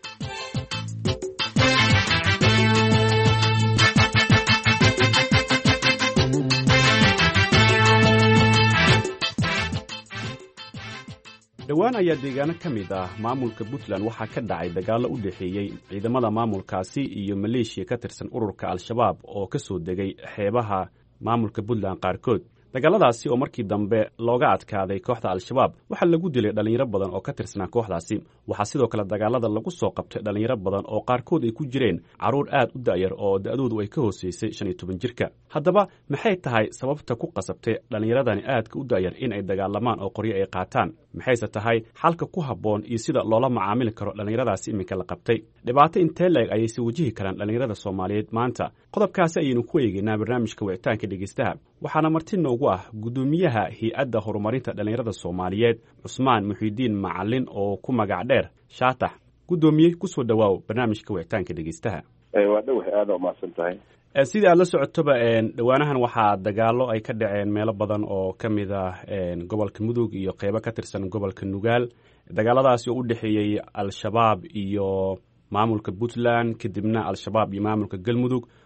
dhowaan ayaa deegaano ka mid ah maamulka puntland waxaa ka dhacay dagaallo u dhexeeyey ciidamada maamulkaasi iyo maleeshiya ka tirsan ururka al-shabaab oo ka soo degay xeebaha maamulka puntland qaarkood dagaaladaasi oo markii dambe looga adkaaday kooxda al-shabaab waxaa lagu dilay dhallinyaro badan oo ka tirsanaa kooxdaasi waxaa sidoo kale dagaalada lagu soo qabtay dhallinyaro badan oo qaarkood ay ku jireen carruur aad u da'yar oo da'doodu ay ka hooseysay shan iyo toban jirka haddaba maxay tahay sababta ku qasabtay dhallinyaradani aadka u da'yar in ay dagaalamaan oo qoryo ay qaataan maxayse tahay xalka ku habboon iyo sida loola macaamili karo dhallinyaradaasi iminka la qabtay dhibaato intee la-eg ayayse wajihi karaan dhallinyarada soomaaliyeed maanta qodobkaasi ayaynu ku eegeynaa barnaamijka wicitaanka dhegeystaha waxaana marti noogu ah guddoomiyaha hay-adda horumarinta dhallinyarada soomaaliyeed cusmaan muxiidiin macalin oo ku magac dheer shaatax guddoomiye kusoo dhowaaw barnaamijka wicitaanka dhegeystaha waa dhowah aada umahadsan tahay sidii aad la socotoba dhowaanahan waxaa dagaallo ay ka dhaceen meelo badan oo ka mid ah gobolka mudug iyo qeybo ka tirsan gobolka nugaal dagaaladaasi oo u dhexeeyey al-shabaab iyo maamulka puntland kadibna al-shabaab iyo maamulka galmudug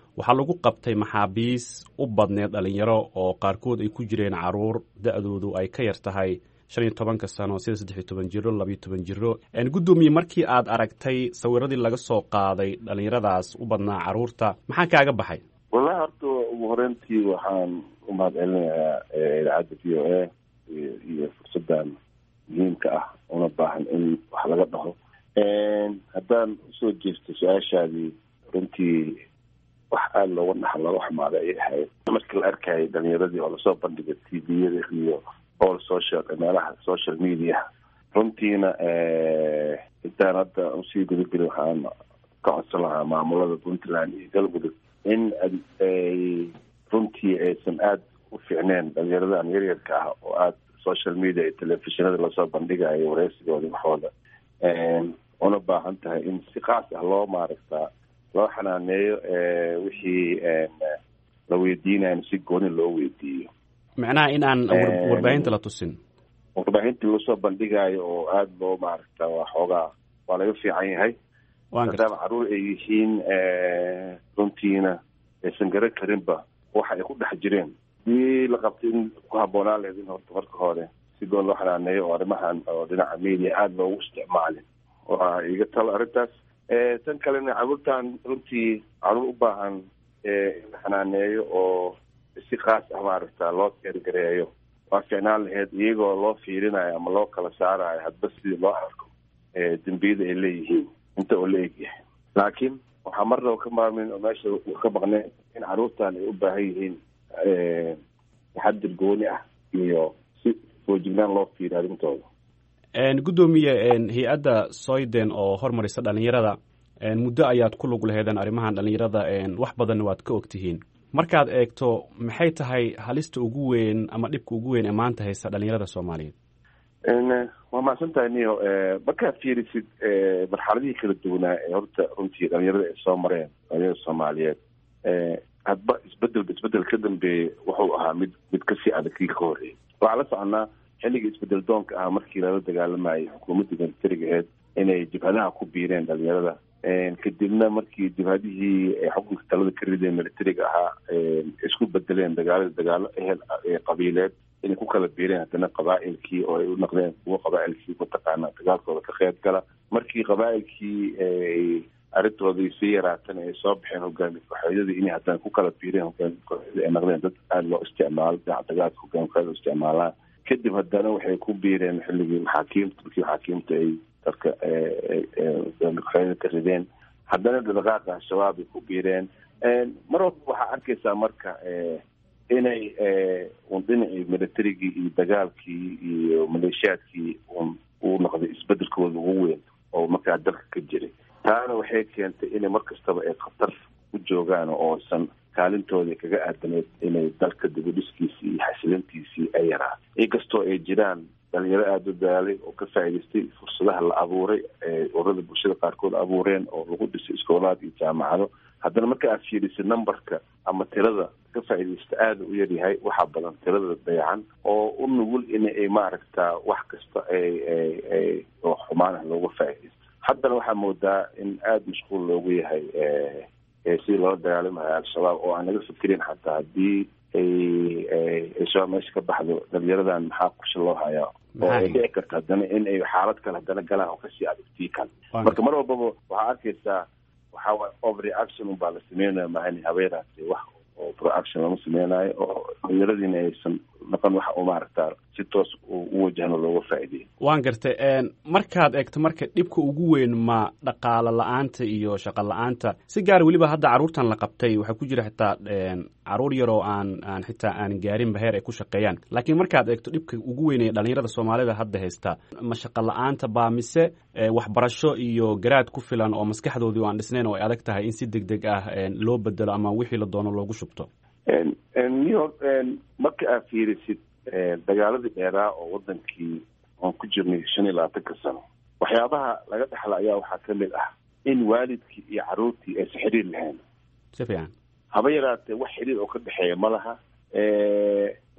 waxaa lagu qabtay maxaabiis u badneed dhalinyaro oo qaarkood ay ku jireen caruur da-doodu ay ka yar tahay shan iyo tobanka sano sida saddex iyo toban jiro labayo toban jiro guddoomiye markii aad aragtay sawiradii laga soo qaaday dhalinyaradaas u badnaa caruurta maxaa kaaga baxay wallahi horta ugu horeyntii waxaan u mahad celinayaa idaacadda v o a iyo fursaddan muhiimka ah una baahan in wax laga dhaho haddaan usoo jeesto su-aashaadii runtii wax aada looga dhaxa looga xumaaday ayay ahayd markii la arkayay dhalinyaradii oo lasoo bandhigay t v-yada iyo all social meelaha social media runtiina intaan hadda usii gudagelin waxaan ka codsan lahaa maamulada puntland iyo galmudug in ay runtii aysan aada u fiicneen dhalinyaradan yaryarka ah oo aada social media iyo telefishinada lasoo bandhigayo wareysigooda waxooda una baahan tahay in si kaas ah loo maaragtaa loo xanaaneeyo wixii la weydiinayo si gooni loo weydiiyo macnaha in aan warbaahinta la tusin warbaahintii lasoo bandhigayo oo aada loo maaragta waa xoogaa waa laga fiican yahay maadaama caruur ay yihiin runtiina aysan garan karinba waxa ay ku dhex jireen dii la qabtay in ku habboonaa lahayd in horta marka hore si goon loo xanaaneeyo oo arrimahan oo dhinaca media aada loogu isticmaalin waa iga talo arrintaas tan kalena caruurtan runtii caruur u baahan in la xanaaneeyo oo si kaas ah maaragta loo teergareeyo waa ficnaan lahayd iyagoo loo fiirinayo ama loo kala saarayo hadba sidii loo arko dembiyada ay leeyihiin inta oo la egyahay laakiin waxaa marnaba ka maarmin oo meesha ka maqneen in caruurtan ay u baahan yihiin taxadir gooni ah iyo si foojignaan loo fiiriyo arrintooda guddoomiye hay-adda soyden oo hormarisa dhalinyarada muddo ayaad ku lug laheedeen arrimahan dhalinyarada wax badanna waad ka ogtihiin markaad eegto maxay tahay halista ugu weyn ama dhibka ugu weyn ee maanta haysta dhalinyarada soomaaliyeed waa mahadsan tahay niyo markaad fiirisid marxaladihii kala duwanaa ee horta runtii dhalinyarada ay soo mareen dhalinyarada soomaaliyeed hadba isbedelba isbedel ka dambeeyey wuxuu ahaa mid mid kasii adag kii ka horreeyay waxaa la soconaa xilligii isbedel doonka ah markii lala dagaalamayay xukuumaddii militariga aheyd inay jibhadaha ku biireen dhalinyarada kadibna markii jibhadihii xukunka talada ka rideen militariga ahaa isku bedeleen dagaalada dagaalo ehel qabiileed inay ku kala biireen haddana qabaa'ilkii oo ay u naqdeen kuwo qabaa'ilkii mataqaana dagaalkooda ka qeyb gala markii qabaa'ilkii arrintoodii sii yaraatana ay soo baxeen hogaami kooxeedyadii inay haddana ku kala biireen hogaami kooxeedyadii ay naqdeen dad aada loo isticmaalo dhinaca dagaalka hogaami kooxeeda isticmaalaan kadib haddana waxay ku biireen xilligii maxaakiimta markii maxaakiimta ay dadka hogaami kooxeedyada ka rideen haddana dhaqaaqa al-shabaab ay ku biireen mar walba waxaa arkaysaa marka inay un dhinacii militarigii iyo dagaalkii iyo maleeshiyaadkii un uu noqday isbedelkooda ugu weyn oo markaa dalka ka jiray taana waxay keentay inay mar kastaba ay khatar u joogaan oosan kaalintoodii kaga aadaneed inay dalka dibudhiskiisii iyo xasilintiisii ay yaraan inkastoo ay jiraan dhalinyaro aada u daalay oo ka faa'idaystay fursadaha la abuuray ee ururada bulshada qaarkood abuureen oo lagu dhisay iskoolaad iyo jaamacado haddana marka aad fiirisid numberka ama tirada ka faa'iidaysta aada u yaryahay waxaa badan tirada dayacan oo u nugul in ay maaragta wax kasta ay ay ay oo xumaanah looga faa'iidaysto haddana waxaa moodaa in aada mashquul loogu yahay sidii loola dagaalamayo al-shabaab oo aan laga fikirin xataa haddii ay al-shabaab meesha ka baxdo dhalinyaradan maxaa kusha loo hayaa oo ay dhici karta haddana in ay xaalad kale haddana galaan oo kasii adagtii kale marka mar walbaba waxaa arkaysaa waxaa waay overreaction unbaa la sameynaya maani habeenaasi wax oo proaction lama sameynayo oo dhalinyaradiina aysan noqon waxa u maaragtaa si toos u wajahno looga faa'iideeyo waan gartay markaad eegto marka dhibka ugu weyn ma dhaqaalo la-aanta iyo shaqo la-aanta si gaar weliba hadda carruurtan la qabtay waxaa ku jira xitaa caruur yaroo aan aan xitaa aan gaarinba heer ay ku shaqeeyaan laakiin markaad eegto dhibka ugu weyn ee dhalinyarada soomaalida hadda haysta ma shaqo la-aanta baa mise waxbarasho iyo garaad ku filan oo maskaxdoodii aan dhisnayn oo ay adag tahay in si deg deg ah loo bedelo ama wixii la doono loogu shubto niyo marka aad fiirisid dagaaladii dheeraa oo wadankii aan ku jirnay shan iyo labaatanka sano waxyaabaha laga dhexla ayaa waxaa ka mid ah in waalidkii iyo caruurtii aysan xiriir lahayn si fiican haba yaraatee wax xiriir oo ka dhexeeya ma laha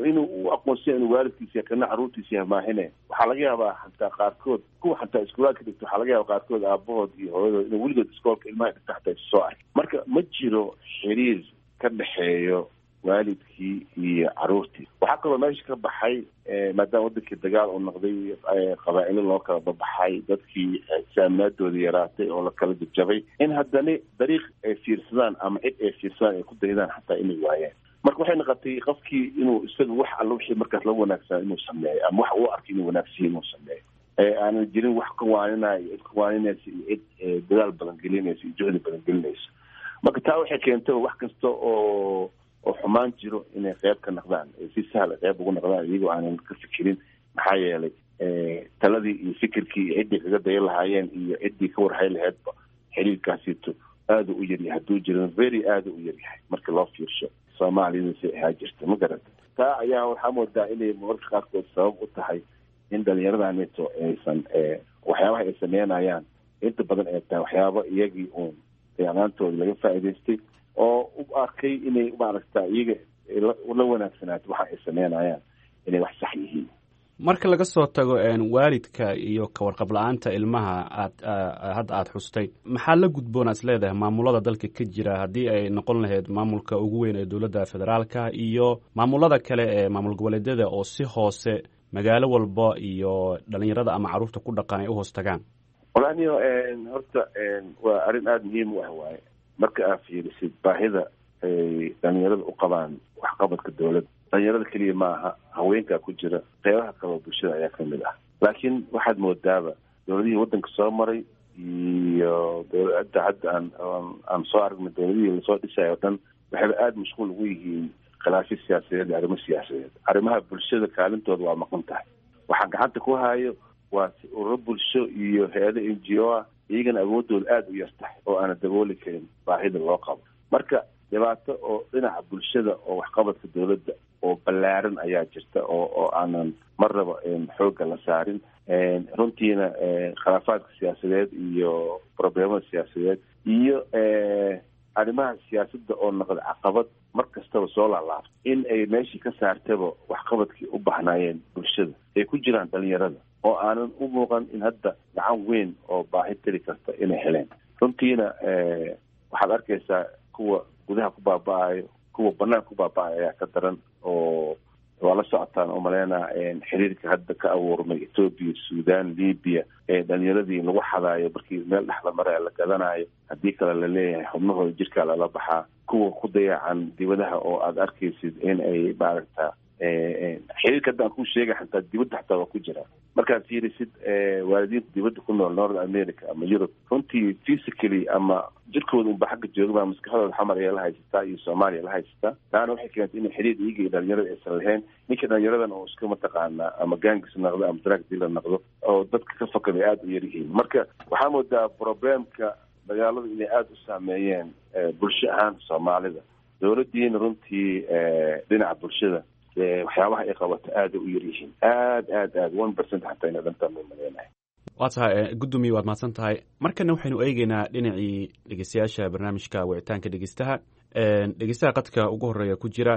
inuu u aqoonsiya inuu waalidkiisa yahay kana caruurtiisa yahay maahine waxaa laga yaabaa xataa qaarkood kuwa xataa iskuulaadka dhigto waxaa laga yaaba qaarkood aabahood iyo hooyadood inuu weligood iskoolka ilmaha dhigta xataa isu soo ark marka ma jiro xiriir ka dhexeeyo waalidkii iyo caruurtii waxaa kaloo meesha ka baxay maadaama wadankii dagaal uu noqday qabaa'ilo loo kala babaxay dadkii saaminaadooda yaraatay oo la kala jabjabay in haddana dariiq ay fiirsadaan ama cid ay fiirsadaan ay ku daydaan xataa inay waayaan marka waxay noqotay qofkii inuu isaga wax alla wixii markaas la wanaagsanaa inuu sameeyo ama wax uu arkay inuu wanaagsiya inuu sameeyo aanan jirin wax ka waaninaayo cid ka waaninaysa iyo cid dadaal badan gelinaysa iyo juhdi badan gelinaysa marka taa waxay keentay wax kasta oo oo xumaan jiro inay qeyb ka noqdaan si sahla qeyb ugu noqdaan iyagoo aanan ka fikirin maxaa yeelay taladii iyo fikirkii iyo ciddii kaga daya lahaayeen iyo ciddii ka warhay laheedba xiriirkaasito aada u yaryahay hadduu jirin very aada u yaryahay marka loo fiirsho soomaaliyada si ahaa jirta ma garata taa ayaa waxaa moodaa inay mararka qaarkood sabab u tahay in dhalinyaradaneto aysan waxyaabaha ay sameynayaan inta badan ay tahay waxyaaba iyagii uun deeqaantooda laga faa'idaystay oo u arkay inay maaragta iyaga la wanaagsanaato waxa ay sameynayaan inay wax sax yihiin marka laga soo tago waalidka iyo kawarqab la-aanta ilmaha aad hadda aada xustay maxaa la gudboona is leedahay maamulada dalka ka jira haddii ay noqon lahayd maamulka ugu weyn ee dowladda federaalka iyo maamulada kale ee maamul goboleedyada oo si hoose magaalo walba iyo dhalinyarada ama caruurta ku dhaqan ay u hoos tagaan walaaniyo horta waa arrin aada muhiim u ah waaye marka aad fiirisid baahida ay dhalinyarada u qabaan waxqabadka dowladda dhalinyarada keliya maaha haweenkaa ku jira qeybaha kaloo bulshada ayaa kamid ah laakiin waxaad moodaaba dowladihii waddanka soo maray iyo dowladda hadda aan aan soo aragnay dowladihii lasoo dhisayo o dhan waxayba aada mashquul ugu yihiin khilaafyo siyaasadeed iyo arrimo siyaasadeed arrimaha bulshada kaalintooda waa maqan tahay waxaa gacanta ku hayo waa ururo bulsho iyo hay-ado n g o ah iyagana awoodooda aada u yar tahay oo aana dabooli karin baahida loo qabo marka dhibaato oo dhinaca bulshada oo waxqabadka dowladda oo ballaaran ayaa jirta oo oo aanan marnaba xoogga la saarin runtiina khilaafaadka siyaasadeed iyo problemada siyaasadeed iyo arrimaha siyaasadda oo noqda caqabad mar kastaba soo laalaabto in ay meeshii ka saartaba waxqabadkii u bahnaayeen bulshada ay ku jiraan dhalinyarada oo aanan u muuqan in hadda gacan weyn oo baahi tiri karta inay heleen runtiina waxaad arkaysaa kuwa gudaha ku baaba-ayo kuwa banaanka ku baaba-ayo ayaa ka daran oo waa la socotaan oo maleynaa xiriirka hadda ka abuurmay ethoobia sudan libya ee dhalinyaradii lagu xadaayo markii meel dhexla mare la gadanayo haddii kale la leeyahay xubnahooda jirkaa lala baxaa kuwa ku dayacan dibadaha oo aada arkaysid in ay maaragta xiriirka hadda aan ku sheegay xataa dibadda xataa waa ku jira markaad fiirisid waalidiinta dibadda ku nool north america ama eurobe runtii physically ama jirkooda unba xagga joogaba maskaxdooda xamar ayaa la haysataa iyo soomaaliya la haysataa taana waxay keentay in xiriir iyaga iyo dhalinyarada aysan lahayn ninka dhalinyaradan oo iska mataqaanaa ama gangis noqdo ama drag dealer noqdo oo dadka ka fakad ay aada u yar yihiin marka waxaa moodaa problemka dagaalada inay aada u saameeyeen bulsho ahaan soomaalida dowladdiina runtii dhinaca bulshada waxyaabaha ay qabato aada u yar yihiin aada aad aad one percent xataa ina dhantaan bay maleynahay waa tahay gudoomiye waad mahadsan tahay markana waxaynu eegeynaa dhinacii dhegeystayaasha barnaamijka wicitaanka dhegeystaha dhegeystaha qadka ugu horeeya ku jira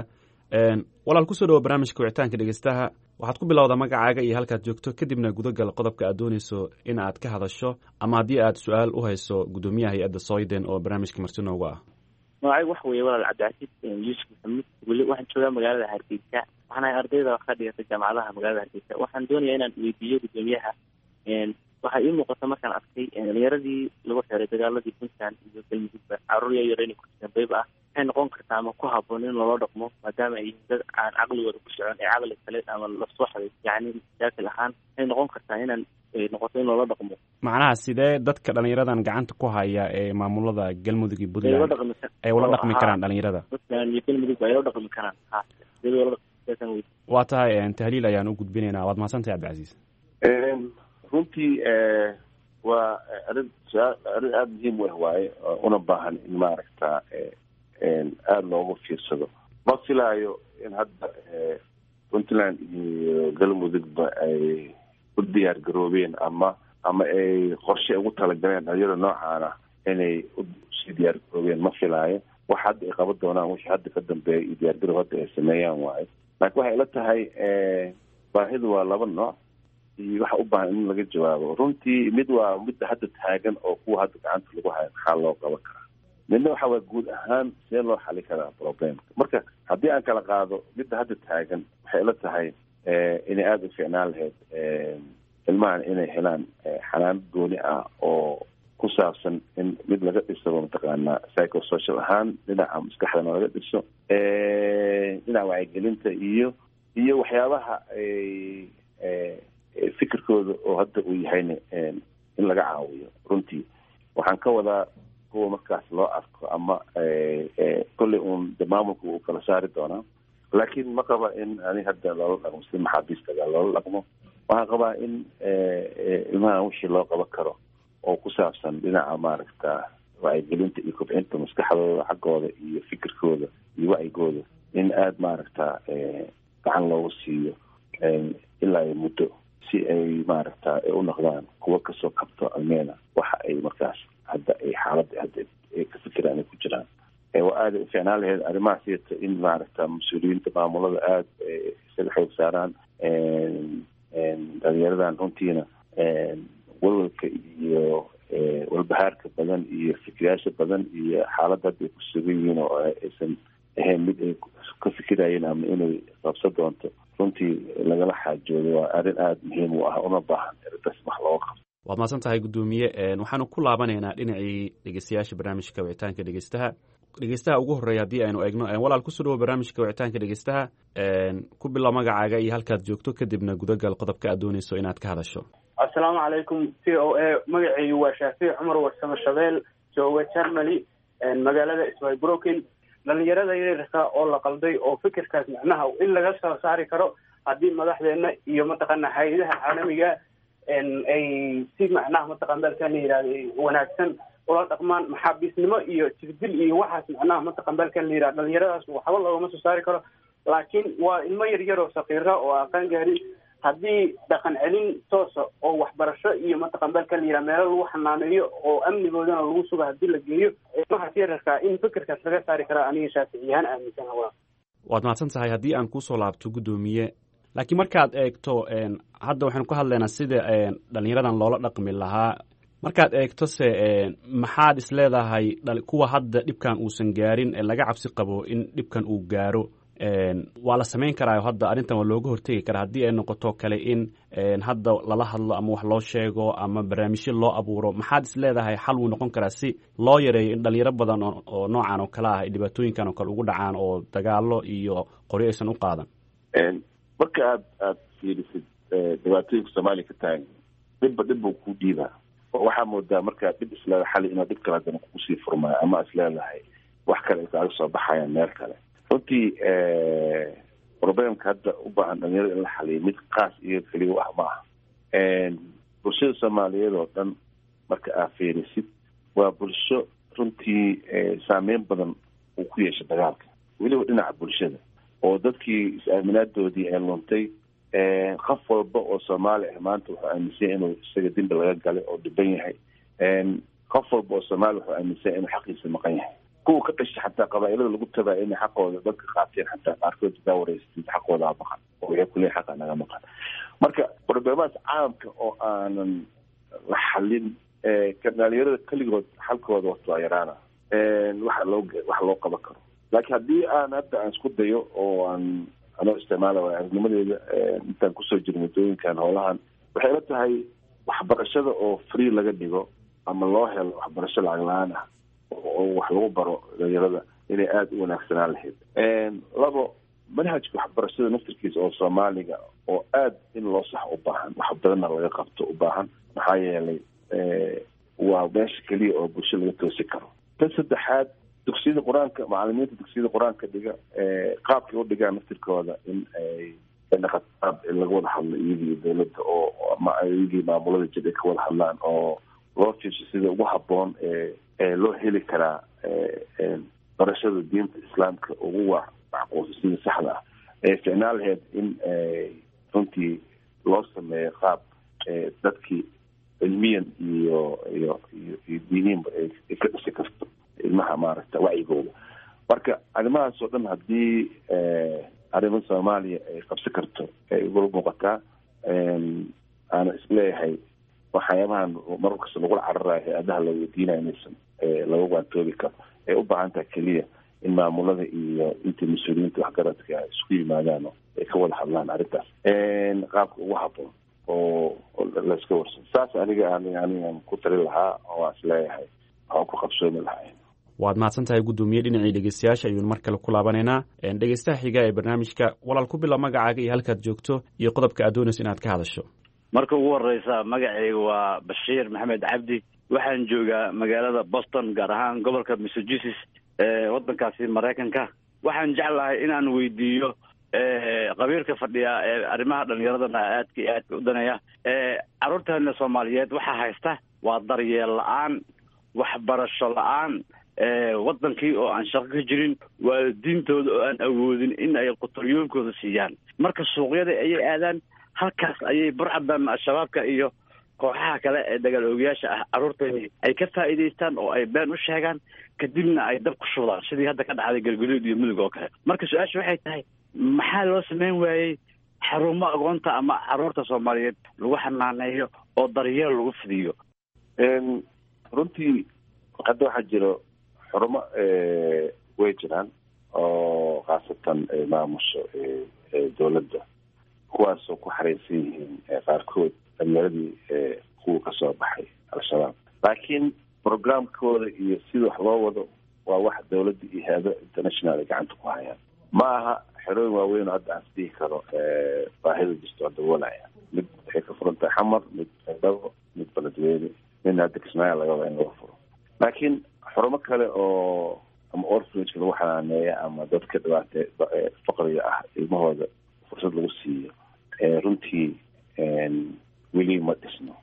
walaal kusoo dhawo barnaamijka wicitaanka dhegeystaha waxaad ku bilowdaa magacaaga iyo halkaad joogto kadibna gudagal qodobka aad dooneyso in aad ka hadasho ama haddii aad su-aal u hayso gudoomiyaha hay-adda soyden oo barnaamijka marti noogu ah magacaygu waxa weeye walaal cabdicasiis yuusuf maxamuud weli waxaan joogaa magaalada hargeysa waxaan ahay ardayda ka dhigata jaamacadaha magaalada hargeysa waxaan doonayaa inaan weydiiyo gudoomiyaha waxaa ii muuqata markaan arkay dhalinyaradii lagu xiray dagaaladii puntland iyo galmudugba caruur yaryar inay ku jiraan bayb ah waxay noqon kartaa ama ku haboon in loola dhaqmo maadaama ay yihiin dad aan caqligooda ku socon ee caqli kale ama lasoo xaday yacni mashaakil ahaan waxay noqon kartaa inaan noqoto in loola dhaqmo macnaha sidee dadka dhalinyaradan gacanta ku haya ee maamulada galmudug iyo puntland ay ula dhaqmi karaan dhalinyarada puntland iyo galmudug ay ula dhaqmi karaan ha sidee ula dhaqmi waa tahay tahliil ayaan u gudbinaynaa waad mahadsantahay cabdicasiis runtii waa arrin su-aal arrin aada muhiim u ah waaye una baahan in maaragta aada loogu fiirsado ma filaayo in hadda puntland iyo galmudugba ay u diyaar garoobeen ama ama ay qorshe ugu talagaleen dhalinyarada noocaana inay usii diyaar garoobeen ma filaayo wax hadda ay qaban doonaan wixii hadda ka dambeeya iyo diyaar garow hadda ay sameeyaan waayo laakiin waxay ila tahay baahidu waa laba nooc iyo waxa u baahan in laga jawaabo runtii mid waa midda hadda taagan oo kuwa hadda gacanta lagu hayo maxaa loo qaban karaa midna waxa waa guud ahaan see loo xali karaa problemka marka haddii aan kala qaado midda hadda taagan waxay ila tahay inay aada u fiicnaan lahayd ilmahan inay helaan xanaan gooni ah oo ku saabsan in mid laga dhisaba mataqaanaa psychosocial ahaan dhinaca maskaxdana laga dhiso dhinaca wacyigelinta iyo iyo waxyaabaha fikirkooda oo hadda uu yahayna in laga caawiyo runtii waxaan ka wadaa kuwa markaas loo arko ama kolley uun de maamulka uu kala saari doonaa laakiin ma qaba in ani hadda loola dhaqmo si maxaabiistaga loola dhaqmo waxaan qabaa in ilmahan wixii loo qaban karo oo ku saabsan dhinaca maaragta wacyigelinta iyo kobcinta maskaxdooda xaggooda iyo fikirkooda iyo wacyigooda in aada maaragta gacan loogu siiyo ilaa ay muddo si ay maaragta u noqdaan kuwa kasoo kabto almeena waxa ay markaas hadda ay xaaladda hadda ay ka fikiraan ay ku jiraan waa aada u fiicnaan lahayd arrimaha siyata in maaragta mas-uuliyiinta maamulada aada isaga xoog saaraan dhalinyaradan runtiina walwalka iyo walbahaarka badan iyo fikirayaasha badan iyo xaaladda hadda ay ku sugan yihiin oo aysan ahayn mid ay ka fikirayeen ama inay qabso doonto runtii lagala xaajoodo waa arrin aada muhiim u ah una baahan eridas wax looga qabto waad mahadsan tahay guddoomiye waxaanu ku laabanaynaa dhinacii dhegeystayaasha barnaamijka wicitaanka dhegeystaha dhegeystaha ugu horreeya haddii aynu eegno walaal kusoo dhawo barnaamijka wicitaanka dhegeystaha ku bilow magacaaga iyo halkaad joogto kadibna gudagal qodobka aad dooneyso inaad ka hadasho assalaamu calaykum c o a magacaygu waa shaafiic cumar warsamo shabeel jooga germany magaalada swybrookin dhalinyarada yaryarka oo la qalday oo fikirkaas macnaha in laga soo saari karo haddii madaxdeena iyo mataqaana hay-adaha caalamiga ay si macnaha mataqana dalkan la yihahdo wanaagsan ula dhaqmaan maxaabiisnimo iyo jirdil iyo waxaas macnaha mataqan dalkan la yihahdo dhalinyaradaas waxba loogama soo saari karo laakiin waa ilmo yaryar oo sakiira oo aqaan gaarin haddii dhaqan celin toosa oo waxbarasho iyo mataqan dalkan la yihahdo meelo lagu xanaaneeyo oo amnigoodana lagu sugo haddii la geeyo ilmahaas yararka in fikirkaas laga saari karaa aniga shaaficiyahaan aaminsan waa waad mahadsan tahay haddii aan kusoo laabto guddoomiye laakiin markaad eegto hadda waxaynu ka hadlaynaa sida dhalinyaradan loola dhaqmi lahaa markaad eegto se maxaad is leedahay kuwa hadda dhibkan uusan gaarin ee laga cabsi qabo in dhibkan uu gaaro waa la samayn karaayo hadda arrintan waa looga hortegi karaa haddii ay noqoto kale in hadda lala hadlo ama wax loo sheego ama barnaamijyo loo abuuro maxaad is leedahay xal wuu noqon karaa si loo yareeyo in dhalinyaro badan oo noocan oo kale ah ay dhibaatooyinkan oo kale ugu dhacaan oo dagaalo iyo qoryo aysan u qaadan marka aad aada fiirisid dhibaatooyinka soomaaliya ka taagan dhibba dhib buu ku dhiibaa waxaa moodaa markaad dhib isleedahay xali inaad dhib kale haddana kusii furmaayo ama isleedahay wax kale ay kaaga soo baxayaan meel kale runtii problemka hadda u baahan dhalinyarada in la xaliyo mid kaas iyo keliya u ah ma aha bulshada soomaaliyeed oo dhan marka aad fiirisid waa bulsho runtii saameyn badan uu ku yeeshay dagaalka weliba dhinaca bulshada oo dadkii is-aaminaadoodii ee luntay qof walba oo soomaali ah maanta wuxuu aaminsan inuu isaga dembi laga galay oo dhiban yahay qof walba oo soomaali wuxuu aaminsan inuu xaqiisa maqan yahay kuwa ka dhashay xataa qabaailada lagu tabaa inay xaqooda dadka qaateen xataa qaarkood daa wareysatid xaqoodaa maqan oo waxay kuleeyahay xaqa naga maqan marka problemaas caamka oo aanan la xalin dhalinyarada keligood xalkooda wato waa yaraana waxa loo waxa loo qaban karo laakiin haddii aan hadda aan isku dayo oo aan anoo isticmaala waa aragnimadeeda intaan kusoo jiro muddooyinkan howlahan waxay la tahay waxbarashada oo free laga dhigo ama loo helo waxbarasho lacag la-aan ah oo wax lagu baro dhalinyarada inay aada u wanaagsanaan lahayd labo manhajka waxbarashada naftirkiisa oo soomaaliga oo aada in loo sax u baahan wax badanna laga qabto u baahan maxaa yeelay waa meesha keliya oo bulsho laga toosi karo tan saddexaad dugsiyada qur-aanka macalimiinta dugsiyada qur-aanka dhiga qaabkay u dhigaan naftirkooda in ay naqaab laga wada hadlo iyagii dowladda oo ama iyagii maamulada jir ay ka wada hadlaan oo loo fiirsho sida ugu habboon ee loo heli karaa barashada diinta islaamka ugu wa macquulsa sida saxda ah ee ficnaan lahayd in runtii loo sameeyo qaab dadkii cilmiyan iyo iyo iyo iyo diiniinba ay ka dhisi karto ilmaha maaragta wacyigooda marka arrimahaas oo dhan haddii arrimo soomaaliya ay qabsi karto ay igula muuqataa aana isleeyahay waxyaabahan mar kasta lagula cararayo hay-adaha la weydiinayo inaysan laga waantoobi karo ay u baahan tahay keliya in maamulada iyo inta mas-uuliyiinta waxgaradka ay isku yimaadaan ay ka wada hadlaan arrintaas qaabka ugu haboon oo layska warsan saas aniga anigan ku tali lahaa oo aan isleeyahay waxaan ku qabsoomi lahaa waad mahadsan tahay guddoomiye dhinacii dhegeystayaasha ayuunu mar kale ku laabanaynaa dhegeystaha xiga ee barnaamijka walaal ku bila magacaaga iyo halkaad joogto iyo qodobka aad doonayso inaad ka hadasho marka ugu horeysa magacayga waa bashiir maxamed cabdi waxaan joogaa magaalada boston gaar ahaan gobolka massachusetts ee waddankaasi maraykanka waxaan jeclahay inaan weydiiyo qabiilka fadhiya ee arrimaha dhalinyaradana aadka iyo aadka u danaya carruurteena soomaaliyeed waxaa haysta waa daryeel la-aan waxbarasho la-aan waddankii oo aan shaqo ka jirin waalidiintooda oo aan awoodin in ay quturyoonkooda siiyaan marka suuqyada ayay aadaan halkaas ayay burcadan al-shabaabka iyo kooxaha kale ee dagaal oogayaasha ah carruurteeni ay ka faa'iidaystaan oo ay been u sheegaan kadibna ay dab ku shubdaan sidii hadda ka dhacday galguduud iyo mudug oo kale marka su-aasha waxay tahay maxaa loo sameyn waayey xarumo agoonta ama carruurta soomaaliyeed lagu xanaaneeyo oo daryeel lagu fidiyo runtii hadda waxaa jiro xurumo way jiraan oo khaasatan maamusho dowladda kuwaasoo ku xareysan yihiin qaarkood dhalinyaradii kuwa kasoo baxay al-shabaab laakiin programkooda iyo sida wax loo wado waa wax dowladda iyo hay-ado international ay gacanta ku hayaan ma aha xerooyin waaweyn oo hadda aan isdhihi karo baahida jirto oo daboolaya mid waxay ka furan tahay xamar mid dabo mid beledweyne midna hadda kismaayo laga wada in laga furo laakiin xurumo kale oo ama orfrageka lagu xanaaneeya ama dadka dhibaate faqriga ah ilmahooda fursad lagu siiyo runtii weli ma dhisno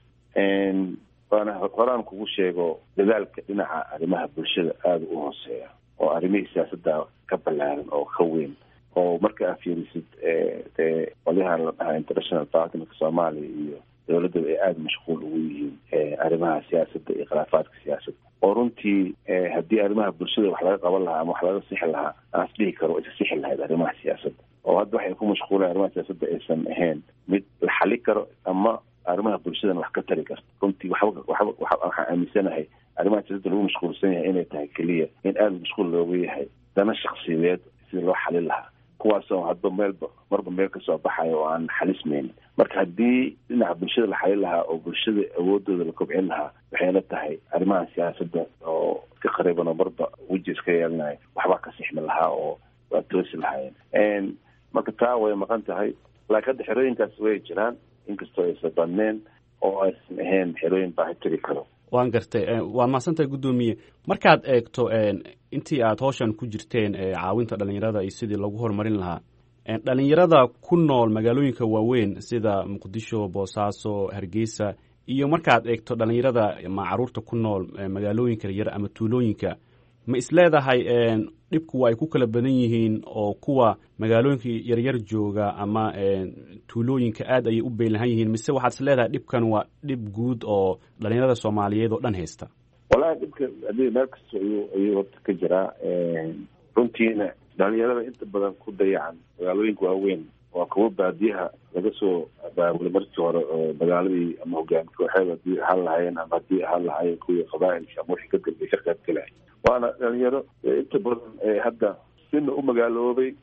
waana horaan kugu sheego dadaalka dhinaca arrimaha bulshada aada u hooseeya oo arrimihii siyaasadda ka ballaaran oo ka weyn oo marka aad fiirisid dee qolyahan la dhahaa international partnerka soomaaliya iyo dowladdaba ay aada mashquul ugu yihiin arrimaha siyaasadda iyo khilaafaadka siyaasadda oo runtii haddii arrimaha bulshada wax laga qaban lahaa ama wax laga sixi lahaa aan isdhihi karo isa sixi lahayd arrimaha siyaasadda oo hadda waxay ku mashquulaan arrimaha siyaasadda aysan ahayn mid la xali karo ama arrimaha bulshadana wax ka tari karto runtii waxba waxba waxaan aaminsanahay arrimaha siyaasadda lagu mashquulsan yahay inay tahay keliya in aada mashquul looga yahay dana shaksiyadeed sidii loo xalin lahaa kuwaasoo hadba meelba marba meel kasoo baxayo oo aan xalismaynin marka haddii dhinaca bulshada la xalin lahaa oo bulshada awoodooda la kobcin lahaa waxay la tahay arrimaha siyaasadda oo ka qariiban oo marba weji iska yeelanayo waxbaa ka sixmi lahaa oo waa toosi lahaayeen marka taa way maqan tahay laakiin hadda xerooyinkaas way jiraan inkastoo aysan badneen oo aysan ahayn xerooyin baahi tiri karo waan gartay waad mahadsantahay guddoomiye markaad eegto intii aad hawshan ku jirteen caawinta dhalinyarada iyo sidii lagu horumarin lahaa dhalinyarada ku nool magaalooyinka waaweyn sida muqdisho boosaaso hargeysa iyo markaad eegto dhalinyarada ma caruurta ku nool magaalooyinka yaryar ama tuulooyinka ma isleedahay dhibku waa ay ku kala badan yihiin oo kuwa magaalooyinka yaryar jooga ama tuulooyinka aad ayay u beynlahan yihiin mise waxaad isleedahay dhibkan waa dhib guud oo dhalinyarada soomaaliyeed oo dhan haysta wallahi dhibka hadii meel kasta ayuu ayuu horta ka jiraa runtiina dhalinyarada inta badan ku dayacan magaalooyinka waaweyn waa kuwa baadiyaha laga soo abaabulay markii hore oo magaaladii ama hogaami kooxeed hadii ahaan lahaayeen ama haddii ahaan lahaayeen kuwii qabaailka ama wixii ka dambeey ka qayb galay waana dhalinyaro inta badan hadda sina u magaaloobay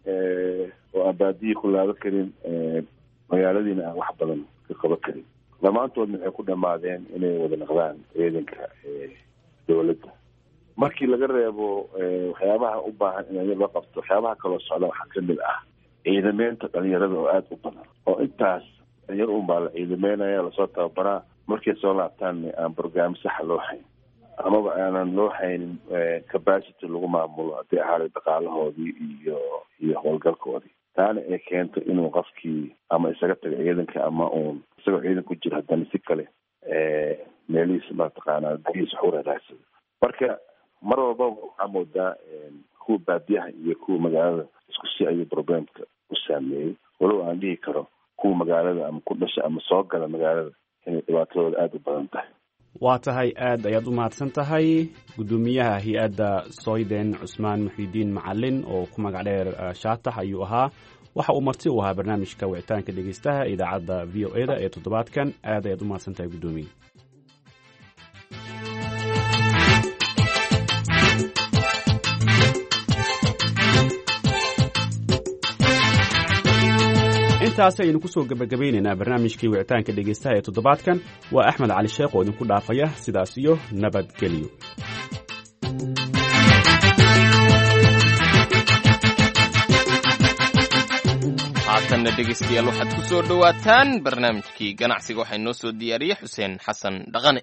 oo aan baadiyii ku laaban karin magaaladiina aan wax badan ka qaban karin dhammaantoodna waxay ku dhamaadeen inay wada naqdaan ciidanka dowladda markii laga reebo waxyaabaha u baahan in loo qabto waxyaabaha kaloo socda waxaa kamid ah ciidameynta dhalinyarada oo aada u badan oo intaas dhalinyaro unbaa la ciidameynaya lasoo tababaraa markay soo laabtaan aan brograam saxa loo hayn amaba aanan loo haynin capacity lagu maamulo haddii ahaaday dhaqaalahoodii iyo iyo howlgalkoodii taana ay keento inuu qofkii ama isaga tago ciidanka ama uun isagoo ciidan ku jiro haddana si kale meelihiisa mataqaanaa dahiisa wax u raraagsado marka mar walbaba waxaa moodaa kuwa baadiyaha iyo kuwa magaalada isku si ayuu problemka u saameeyey walow aan dhihi karo kuwa magaalada ama ku dhasha ama soo gala magaalada inay dhibaatadooda aada u badan tahay waa tahay aad ayaad u mahadsan tahay guddoomiyaha hay-adda soyden cusmaan muxiidiin macalin oo ku magac dheer shaatax ayuu ahaa waxa uu marti u ahaa barnaamijka wicitaanka dhegeystaha idaacadda v o eda ee toddobaadkan aad ayaad u mahadsan tahay guddoomiye intaasi ayaynu kusoo gebagabaynaynaa barnaamijkii wicitaanka dhegeystaha ee toddobaadkan waa axmed cali sheekh oo idinku dhaafaya sidaas iyo nabadgelyo haatanna dhegaystayaal waxaad ku soo dhowaataan barnaamijkii ganacsiga waxaa inoo soo diyaariyey xuseen xasan dhaqane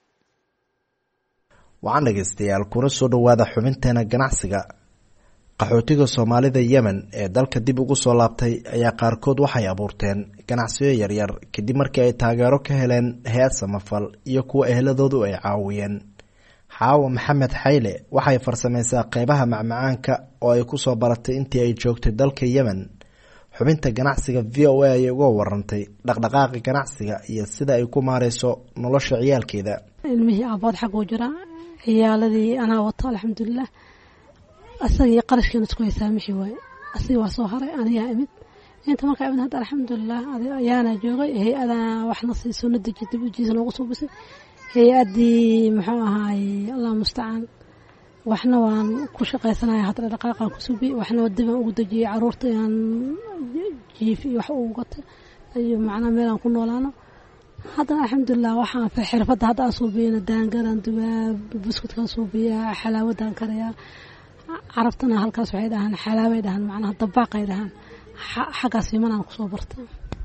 waxaan dhegaystayaal kuna soo dhowaada xubinteena ganacsiga qaxootiga soomaalida yemen ee dalka dib ugu soo laabtay ayaa qaarkood waxay abuurteen ganacsiyo yaryar kadib markii ay taageero ka heleen hay-ad samafal iyo kuwa ehladoodu ay caawiyeen xaawa maxamed xayle waxay farsamaysaa qeybaha macmacaanka oo ay kusoo baratay intii ay joogtay dalka yemen xubinta ganacsiga v o a ayay uga warantay dhaqdhaqaaqa ganacsiga iyo sida ay ku maareyso nolosha ciyaalkeeda ilmihii aabood xaguu jira ciyaaladii anaa wato alxamdulilah asagii qarashkeena isku haysaamixi waaye asagii waa soo haray anigaa imid inta markaa imid hadda alxamdulilah ayaana joogay hay-adaa waxna siiso na deji dib ujiisa noogu soo bisay hay-addii muxuu ahaaye allah mustacaan waxna waan ku shaqaysanaya hadda dhaqaaqaan ku subi waxna dibaan ugu dejiyey caruurta inaan jiif iyo wax ugu gato iyo macnaa meelaan ku noolaano haddana alxamdulilah waxaan xirfadda hadda aan suubiyana daangaran dubaa buskudkaan suubiyaa xalaawadaan karayaa carabtana halkaas waxay dhahaan xalaabay dhahaan macnaha dabaaqay dhahaan xaggaas yimanaan kusoo barta